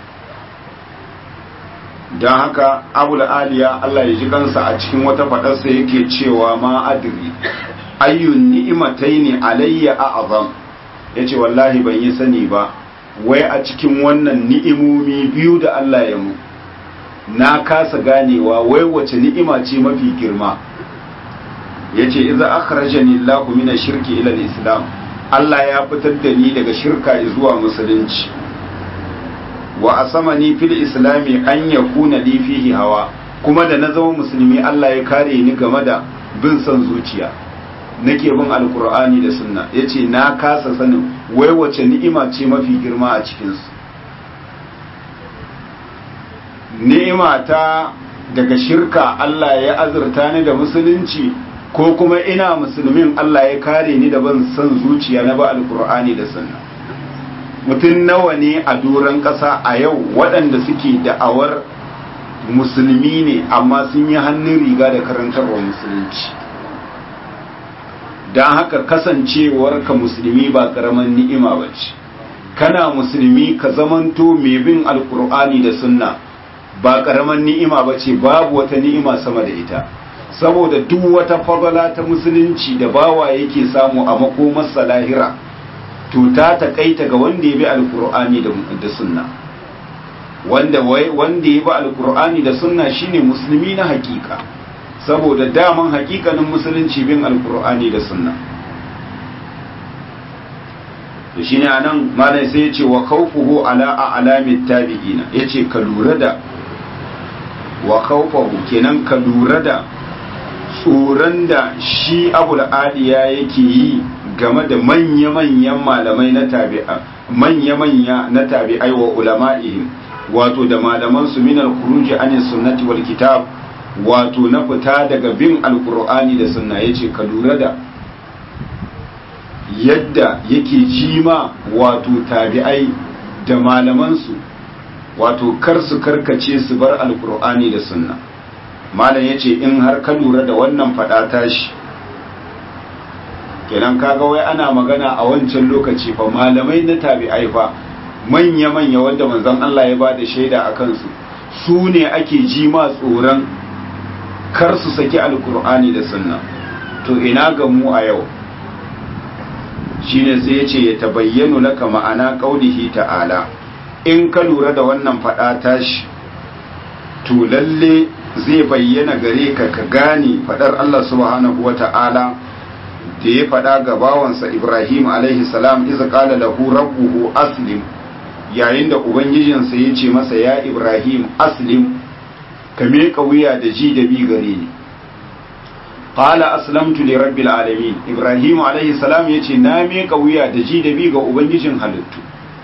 don haka abul aliya Allah ya ji kansa a cikin wata faɗarsa yake cewa ma adri ayyun ni'imatai ne alayya a azam ya ce wallahi ban yi sani ba wai a cikin wannan ni'imomi biyu da Allah ya mu na kasa ganewa wai wace ni'ima ce mafi girma ya ce iza akhrajani Allah min shirki ila islam Allah ya fitar da ni daga shirka zuwa musulunci wa asamani fil islami an yakuna li fihi hawa kuma da na zama musulmi Allah ya kare ni game da bin son zuciya nake bin alkur'ani da sunna yace na kasa sanin wai wace ni'ima ce mafi girma a cikin su ni'ima ta daga shirka Allah ya azurta ni da musulunci ko kuma ina musulmin Allah ya kare ni da bin son zuciya na ba alkur'ani da sunna mutum nawa ne a doron ƙasa a yau waɗanda suke da'awar musulmi ne amma sun yi hannun riga da karantarwa musulunci don haka kasancewar ka musulmi ba ƙaramin ni'ima ba ce kana musulmi ka zamanto mai bin alkur'ani da sunna ba ƙaramin ni'ima ba ce babu wata ni'ima sama da ita saboda duk wata fagala ta musulunci da bawa yake samu a makomarsa lahira to ta takaita ga wanda ya bi alkur'ani da sunna wanda wanda ya bi alkur'ani da sunna shine musulmi na hakika saboda daman hakikanin musulunci bin alkur'ani da sunna to shine anan malai sai yace wa khawfuhu ala a'lamit tabi'ina yace ka lura da wa khawfuhu kenan ka lura da tsoron da shi abul aliya yake yi game da manya-manyan malamai na tabi'a manya-manya na tabi'ai wa ulama'ihim wato da malaman su min al-khuruj an sunnati wal kitab wato na fita daga bin alqur'ani da sunna yace ka lura da yadda yake jima wato tabi'ai da malaman su wato kar su karkace su bar alqur'ani da sunna malam yace in har ka lura da wannan fada tashi kenan kaga wai ana magana a wancan lokaci fa malamai na tabi'ai fa manya-manya wanda manzon Allah ya bada shaida a kansu su ne ake ji ma tsoron kar su saki alkur'ani da sunna to ina ga mu a yau shine sai ya ce ya tabayyanu laka ma'ana qaulihi ta'ala in ka lura da wannan fada tashi to lalle zai bayyana gare ka ka gane fadar Allah subhanahu wata'ala da ya fada ga bawansa Ibrahim alaihi salam iza qala lahu rabbuhu aslim yayin da ubangijinsa ya ce masa ya Ibrahim aslim ka meka wuya da ji da bi gare ni qala aslamtu li rabbil alamin Ibrahim alaihi salam ya ce na meka wuya da ji da bi ga ubangijin halittu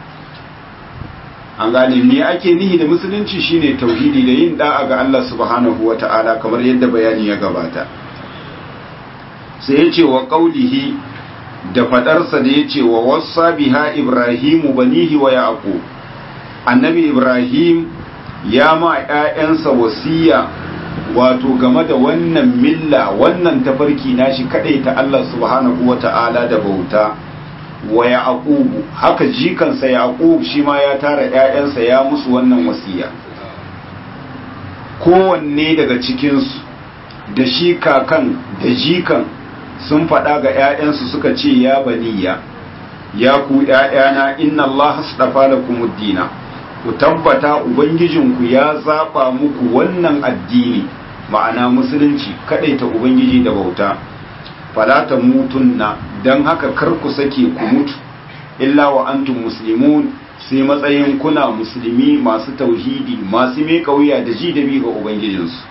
an gane me ake nihi da musulunci shine tauhidi da yin da'a ga Allah subhanahu wata'ala kamar yadda bayani ya gabata sai ya ce wa qaulihi da fadarsa da ya ce wa wassa biha ibrahimu banihi wa yaqub annabi ibrahim ya ma ƴaƴansa wasiya wato game da wannan milla wannan tafarki nashi kadai ta Allah subhanahu wata'ala da bauta wa yaqubu haka jikansa yaqub shi ma ya tara ƴaƴansa ya musu wannan wasiya kowanne daga cikinsu da shi kakan da jikan sun faɗa ga ƴaƴansu suka ce ya baniya ya ku ƴaƴana inna Allah astafa lakumud dina ku tabbata ubangijinku ya zaba muku wannan addini ma'ana musulunci ta ubangiji da bauta falata mutunna don haka kar ku sake ku mutu illa wa antum muslimun sai matsayin kuna musulmi masu tauhidi masu mai kauya da ji da bi ga ubangijinsu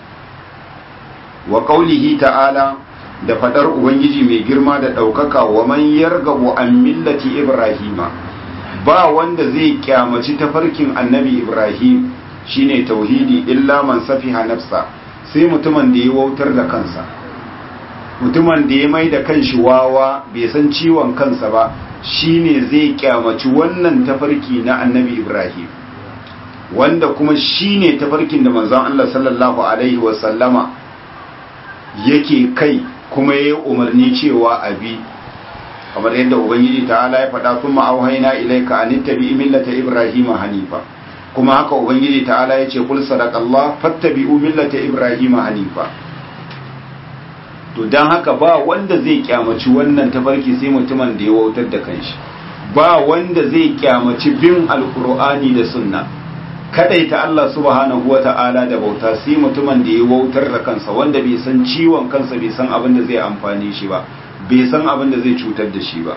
wa qaulihi ta'ala da fadar ubangiji mai girma da daukaka wa man yargabu an millati ibrahima ba wanda zai kyamaci tafarkin annabi ibrahim shine tauhidi illa man safiha nafsa sai mutumin da ya wautar da kansa mutumin da ya mai da kanshi wawa bai san ciwon kansa ba shine zai kyamaci wannan tafarki na annabi ibrahim wanda kuma shine tafarkin da manzon Allah sallallahu alaihi wasallama yake kai kuma ya umarni cewa abi kamar yadda ubangiji ta'ala ya faɗa kuma auhaina ilaika an tabi millata ibrahima hanifa kuma haka ubangiji ta'ala ya ce kul sadaqallah fattabi'u millata ibrahima hanifa to dan haka ba wanda zai kyamaci wannan tafarki sai mutumin da ya wautar da kanshi ba wanda zai kyamaci bin alqur'ani da sunna kadaita Allah subhanahu wata'ala da bauta sai mutumin da ya wautar da kansa wanda bai san ciwon kansa bai san abin da zai amfani shi ba bai san abin da zai cutar da shi ba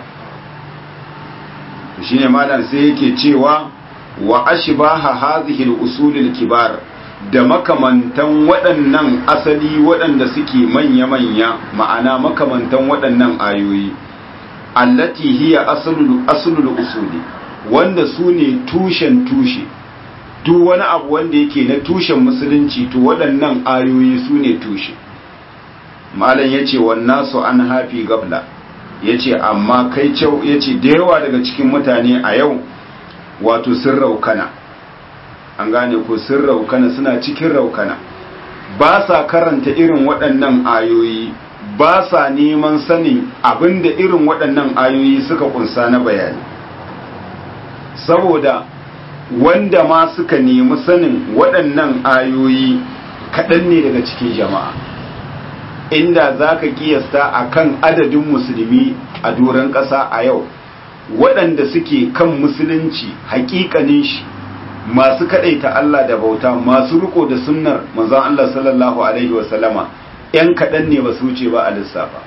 shine malam sai yake cewa wa ashbaha hadhihi al-usul al-kibar da makamantan waɗannan asali waɗanda suke manya-manya ma'ana makamantan waɗannan ayoyi allati hiya aslul aslul usuli wanda su ne tushen tushe duk wani abu wanda yake na tushen musulunci to waɗannan ayoyi su ne tushe malam yace wannan su an hafi gabla yace amma kai kyau yace da yawa daga cikin mutane a yau wato sun raukana an gane ko sun raukana suna cikin raukana ba sa karanta irin waɗannan ayoyi ba sa neman sanin abinda irin waɗannan ayoyi suka kunsa na bayani saboda wanda ma suka nemi sanin waɗannan ayoyi kaɗan ne daga cikin jama'a inda za ka kiyasta a kan adadin musulmi a doron ƙasa a yau waɗanda suke kan musulunci hakikanin shi masu kaɗaita Allah da bauta masu riko da sunnar manzon Allah sallallahu alaihi wasallama ‘yan kaɗan ne ba su wuce ba a lissafa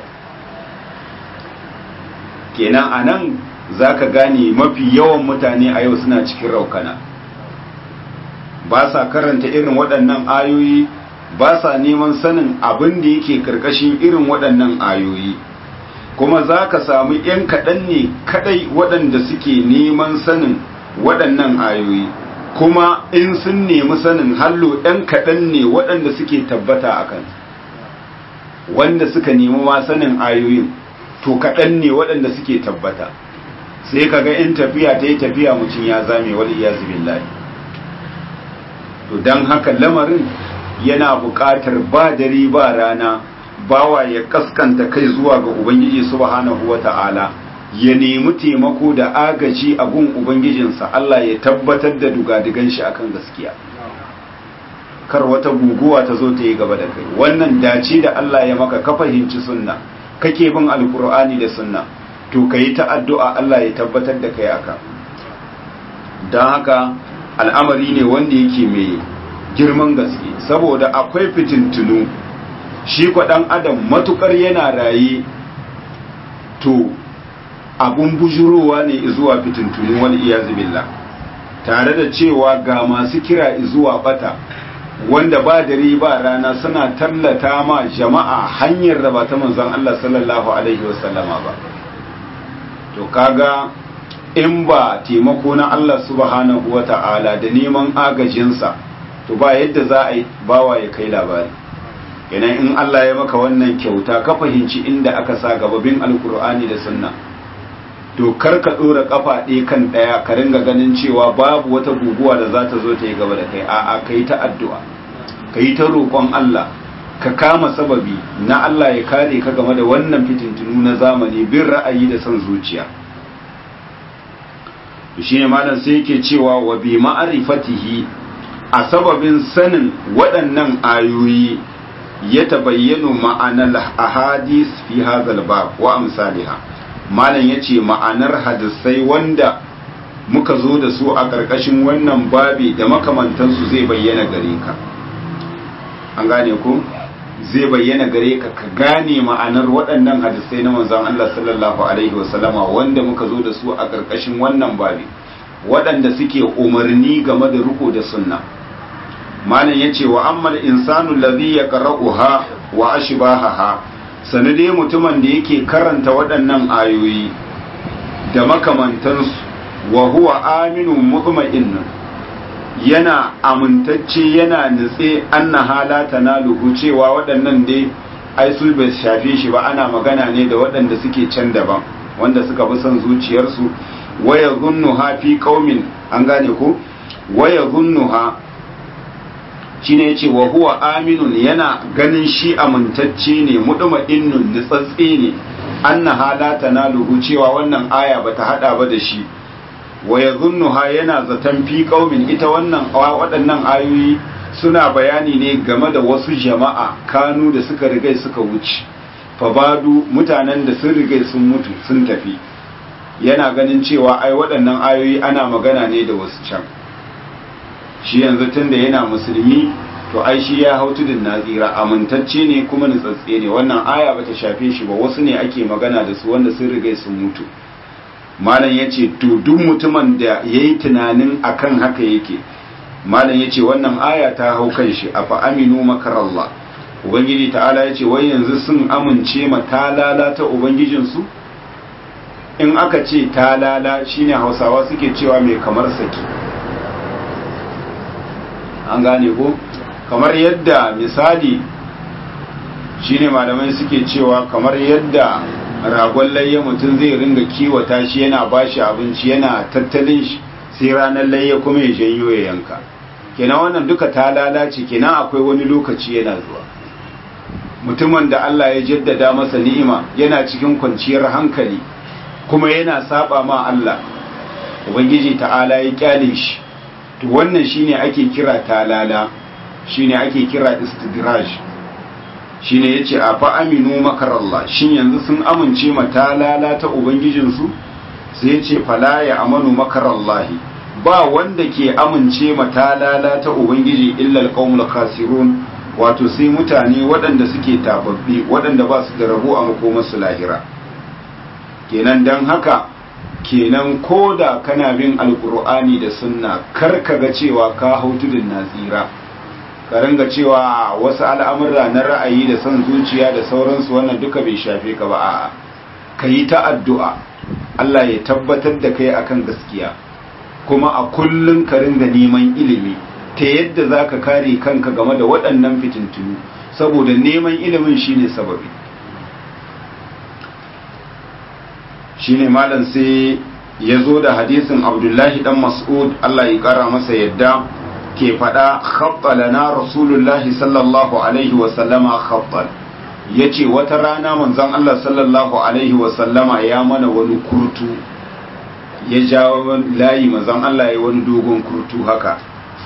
kenan a nan za ka gane mafi yawan mutane a yau suna cikin raukana ba sa karanta irin waɗannan ayoyi ba sa neman sanin abin da yake karkashin irin waɗannan ayoyi kuma za ka samu ‘yan kaɗan ne kaɗai waɗanda suke neman sanin waɗannan ayoyi kuma in sun nemi sanin hallo ‘yan kaɗan ne waɗanda suke tabbata a kan wanda suka nemi ma sanin ayoyin to kaɗan ne waɗanda suke tabbata sai ka ga in tafiya ta yi tafiya mutum ya zame wal iyazu billahi to don haka lamarin yana buƙatar ba dare ba rana bawa ya kaskanta kai zuwa ga ubangiji subhanahu wata'ala ya nemi taimako da agaji a gun ubangijinsa Allah ya tabbatar da dugadigan shi akan gaskiya kar wata guguwa ta zo ta yi gaba da kai wannan dace da Allah ya maka ka fahimci sunna kake bin alkur'ani da sunna to ka yi ta addu'a Allah ya tabbatar da kai aka don haka al'amari ne wanda yake mai girman gaske saboda akwai fitintunu shi ɗan adam matukar yana raye to abun bujurowa ne zuwa fitintunu wani iya billah tare da cewa ga masu kira zuwa bata wanda ba dare ba rana suna tallata ma jama'a hanyar da ba ta manzon Allah sallallahu alaihi wasallama ba to kaga in ba taimako na Allah subhanahu wata'ala da neman agajinsa to ba yadda za a yi bawa ya kai labari idan in Allah ya maka wannan kyauta ka fahimci inda aka sa gababin alkur'ani da sunna to kar ka dora kafa ɗaya kan ɗaya ka ringa ganin cewa babu wata guguwa da za ta zo ta yi gaba da kai a'a ka yi ta addu'a ka yi ta roƙon Allah ka kama sababi na Allah ya kare ka game da wannan fitintunu na zamani bin ra'ayi da son zuciya shi ne malam sai yake cewa wa bi ma'arifatihi a sababin sanin waɗannan ayoyi ya tabayyanu ma'anar ahadis fi hadhal bab wa amsalha malam yace ma'anar hadisai wanda muka zo da su a ƙarƙashin wannan babi da makamantansu zai bayyana gare ka an gane ku zai bayyana gare ka ka gane ma'anar waɗannan hadisai na manzon Allah sallallahu alaihi wasallama wanda muka zo da su a ƙarƙashin wannan babi waɗanda suke umarni game da riko da sunna malam yace wa ammal insanu alladhi yaqra'uha wa ashbahaha sanade mutumin da yake karanta waɗannan ayoyi da makamantansu wa huwa aminun mutma'innun yana amintacce yana nutse anna halata na luhu cewa waɗannan dai ai su bai shafe shi ba ana magana ne da waɗanda suke can daban wanda suka fi son zuciyarsu waya zunnuha fi qaumin an gane ko waya zunnuha shine yace wa huwa aminun yana ganin shi amintacce ne mutma'innun nutsatse ne anna halata na luhu cewa wannan aya bata hada ba da shi wa ya zunnuha yana zaton fi ƙaumin ita wannan waɗannan ayoyi suna bayani ne game da wasu jama'a kanu da suka rigai suka wuce fabadu mutanen da sun rigai sun mutu sun tafi yana ganin cewa ai waɗannan ayoyi ana magana ne da wasu can shi yanzu tun da yana musulmi to ai shi ya hau tudun nazira amintacce ne kuma nutsatse ne wannan aya bata shafe shi ba wasu ne ake magana da su wanda sun rigai sun mutu malam ya ce to duk mutumin da ya yi tunanin akan haka yake malam ya ce wannan aya ta hau kan shi a fa'aminu makarallah ubangiji ta'ala ya ce wai yanzu sun amince ma talala ta ubangijinsu in aka ce talala shine hausawa suke cewa mai kamar saki an gane ko kamar yadda misali shine malamai suke cewa kamar yadda ragon layya mutum zai ringa kiwata shi yana bashi abinci yana tattalin shi sai ranar layya kuma ya janyo ya yanka kenan wannan duka ta lalace kenan akwai wani lokaci yana zuwa mutumin da Allah ya jaddada masa ni'ima yana cikin kwanciyar hankali kuma yana saba ma Allah ubangiji ta'ala ya kyale shi to wannan shine ake kira talala shine ake kira istidraj shine yace a fa aminu makarallah shin yanzu sun amince ma talala ta ubangijinsu sai yace fala ya amanu makarallahi ba wanda ke amince ma talala ta ubangiji illa alqaumul khasirun wato sai mutane waɗanda suke tababbi waɗanda ba su da rabo a makomarsu lahira kenan dan haka kenan koda kana bin alkur'ani da sunna kar ka ga cewa ka hau tudun nazira ka ringa cewa wasu al'amura na ra'ayi da son zuciya da sauransu wannan duka bai shafe ka ba a'a ka yi ta addu'a Allah ya tabbatar da kai akan gaskiya kuma a kullum ka ringa neman ilimi ta yadda za ka kare kanka game da waɗannan fitintunu saboda neman ilimin shine sababi shine malam sai ya zo da hadisin abdullahi dan mas'ud Allah ya kara masa yadda ke faɗa khatta lana rasulullahi sallallahu alaihi wa sallama khattan ya ce wata rana manzon Allah sallallahu alaihi wasallama ya mana wani kurtu ya jawo layi manzon Allah ya wani dogon kurtu haka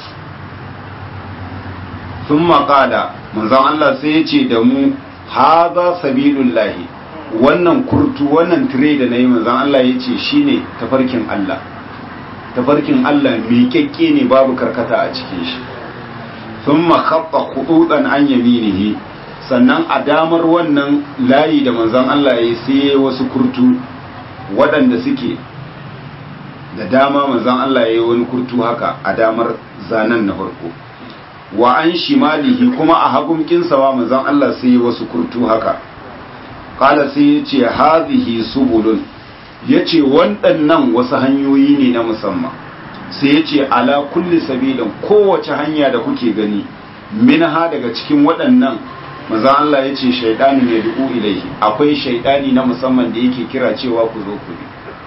sun maƙada manzon Allah sai ya ce da mu haza sabilullahi wannan kurtu wannan tire da na yi manzon Allah ya ce shi ne tafarkin Allah tafarkin Allah miƙaƙƙe ne babu karkata a cikin shi sun makabba kududan an yaminihi sannan a damar wannan layi da manzon Allah ya sai wasu kurtu waɗanda suke da dama manzon Allah ya yi wani kurtu haka a damar zanen na farko wa an shimalihi kuma a hagun kinsawa manzon Allah sai wasu kurtu haka kala sai ya ce hazihi subulun ya ce waɗannan wasu hanyoyi ne na musamman sai ya ce ala kulli sabilin kowace hanya da kuke gani minha daga cikin waɗannan manzon Allah ya ce shaidani ne du'u ilaihi akwai shaidani na musamman da yake kira cewa ku zo ku bi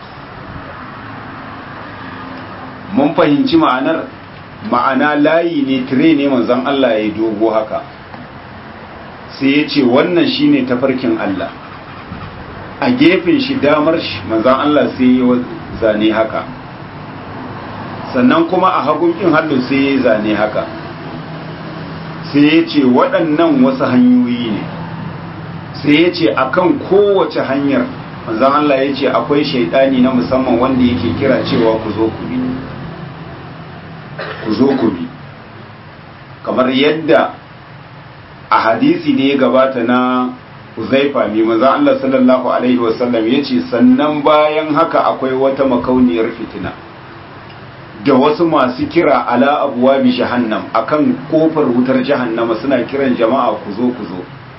mun fahimci ma'anar ma'ana layi ne tire ne manzon Allah ya dogo haka sai ya ce wannan shine tafarkin Allah a gefen shi damar shi manzon Allah sai ya zane haka sannan kuma a hagun kin hallo sai ya zane haka sai ya ce waɗannan wasu hanyoyi ne sai ya ce akan kowace hanyar manzon Allah ya ce akwai shaidani na musamman wanda yake kira cewa ku zo ku bi ku zo ku bi kamar yadda a hadisi da ya gabata na Uzaifa mai maza Allah sallallahu alaihi wasallam ya ce sannan bayan haka akwai wata makauniyar fitina da wasu masu kira ala abuwa bi jahannam akan kofar wutar jahannama suna kiran jama'a ku zo ku zo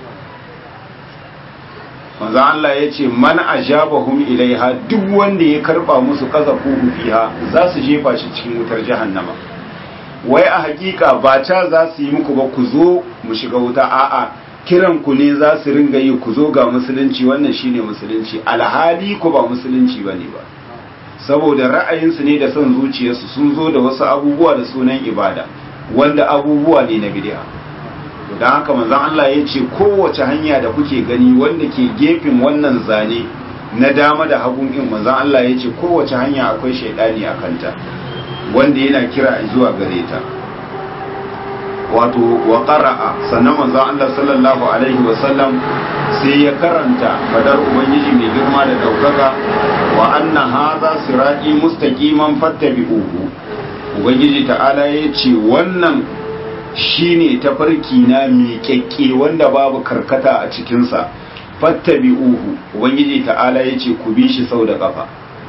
maza Allah ya ce man ajabahum ilaiha duk wanda ya karba musu kazafu fiha za su jefa shi cikin wutar jahannama wai a hakika ba ta za su yi muku ba ku zo mu shiga wuta a'a kiran ku ne za su ringa yi ku zo ga musulunci wannan shine musulunci alhali ku ba musulunci bane ba saboda ra'ayinsu ne da son zuciyarsu sun zo da wasu abubuwa da sunan ibada wanda abubuwa ne na bid'a to dan haka manzon Allah ya ce kowace hanya da kuke gani wanda ke gefen wannan zane na dama da hagun in manzon Allah ya ce kowace hanya akwai shaidani a kanta wanda yana kira zuwa gare ta wato wa qara'a sannan manzo Allah sallallahu alaihi wa sallam sai ya karanta fadar ubangiji mai girma da daukaka wa anna hadha sirati mustaqiman fattabi'uhu ubangiji ta'ala ya ce wannan shine tafarki na miƙaƙƙe wanda babu karkata a cikinsa fattabi'uhu ubangiji ta'ala ya ce ku bi shi sau da kafa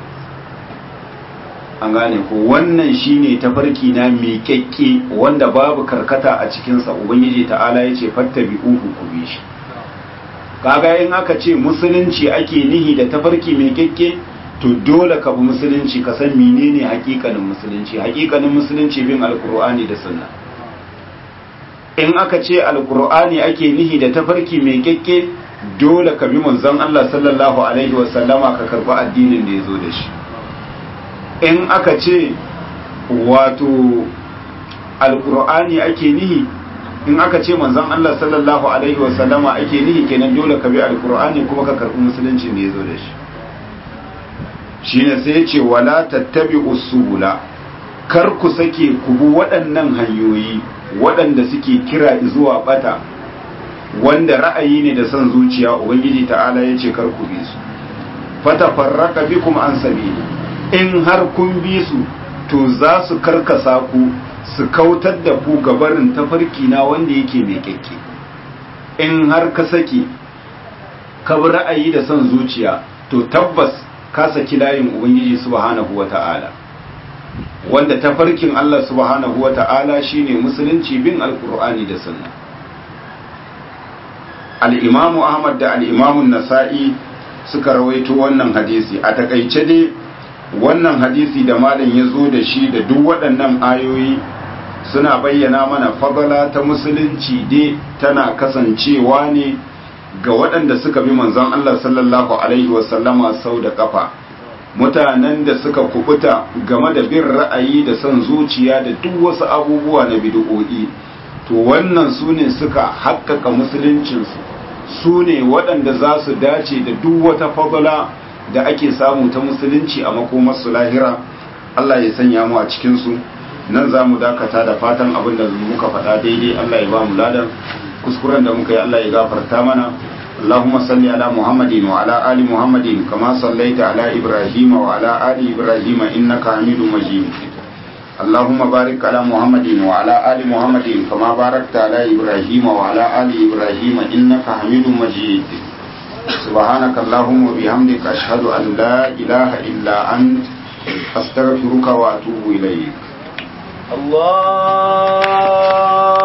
an gane ko wannan shine tafarki na miƙaƙƙe wanda babu karkata a cikinsa ubangiji ta'ala ya ce fattabi uhu ku bi shi kaga in aka ce musulunci ake nihi da tafarki miƙaƙƙe to dole ka bi musulunci ka san menene hakikanin musulunci hakikanin musulunci bin alkur'ani da sunna in aka ce alkur'ani ake nihi da tafarki miƙaƙƙe dole ka bi manzon Allah sallallahu alaihi wasallama ka karɓi addinin da ya zo da shi in aka ce wato alkur'ani ake nihi in aka ce manzon Allah sallallahu alaihi wasallama ake nihi kenan dole ka bi alkur'ani kuma ka karɓi musulunci da ya zo da shi shine sai ya ce wala tattabi usula kar ku sake ku bi waɗannan hanyoyi waɗanda suke kira zuwa bata wanda ra'ayi ne da son zuciya ubangiji ta'ala ya ce kar ku bi su fatafarraka bikum an sabili in har kun bi su to za su karkasa ku su kautar da ku gabarin tafarki na wanda yake mai kyakke in har ka saki ka bi ra'ayi da son zuciya to tabbas ka saki layin ubangiji subhanahu wata'ala wanda tafarkin Allah subhanahu wata'ala shine musulunci bin alkur'ani da sunna al-imamu ahmad da al-imamu nasa'i suka rawaito wannan hadisi a takaice dai wannan hadisi da malam ya zo da shi da duk waɗannan ayoyi suna bayyana mana fadala ta musulunci dai tana kasancewa ne ga waɗanda suka bi manzon Allah sallallahu alaihi wasallama sau da kafa mutanen da suka kubuta game da bin ra'ayi da son zuciya da duk wasu abubuwa na bid'o'i to wannan su ne suka haƙƙaƙa musuluncinsu su ne waɗanda za su dace da duk wata fadala da ake samu ta musulunci a makomarsu lahira Allah ya sanya mu a cikinsu nan za mu dakata da fatan abin da muka faɗa daidai Allah ya ba mu ladan kuskuren da muka yi Allah ya gafarta mana اللهم صل على محمد وعلى آل محمد كما صليت على إبراهيم وعلى آل إبراهيم إنك حميد مجيد اللهم بارك على محمد وعلى آل محمد كما باركت على إبراهيم وعلى آل إبراهيم إنك حميد مجيد سبحانك اللهم وبحمدك أشهد أن لا إله إلا أنت أستغفرك وأتوب إليك الله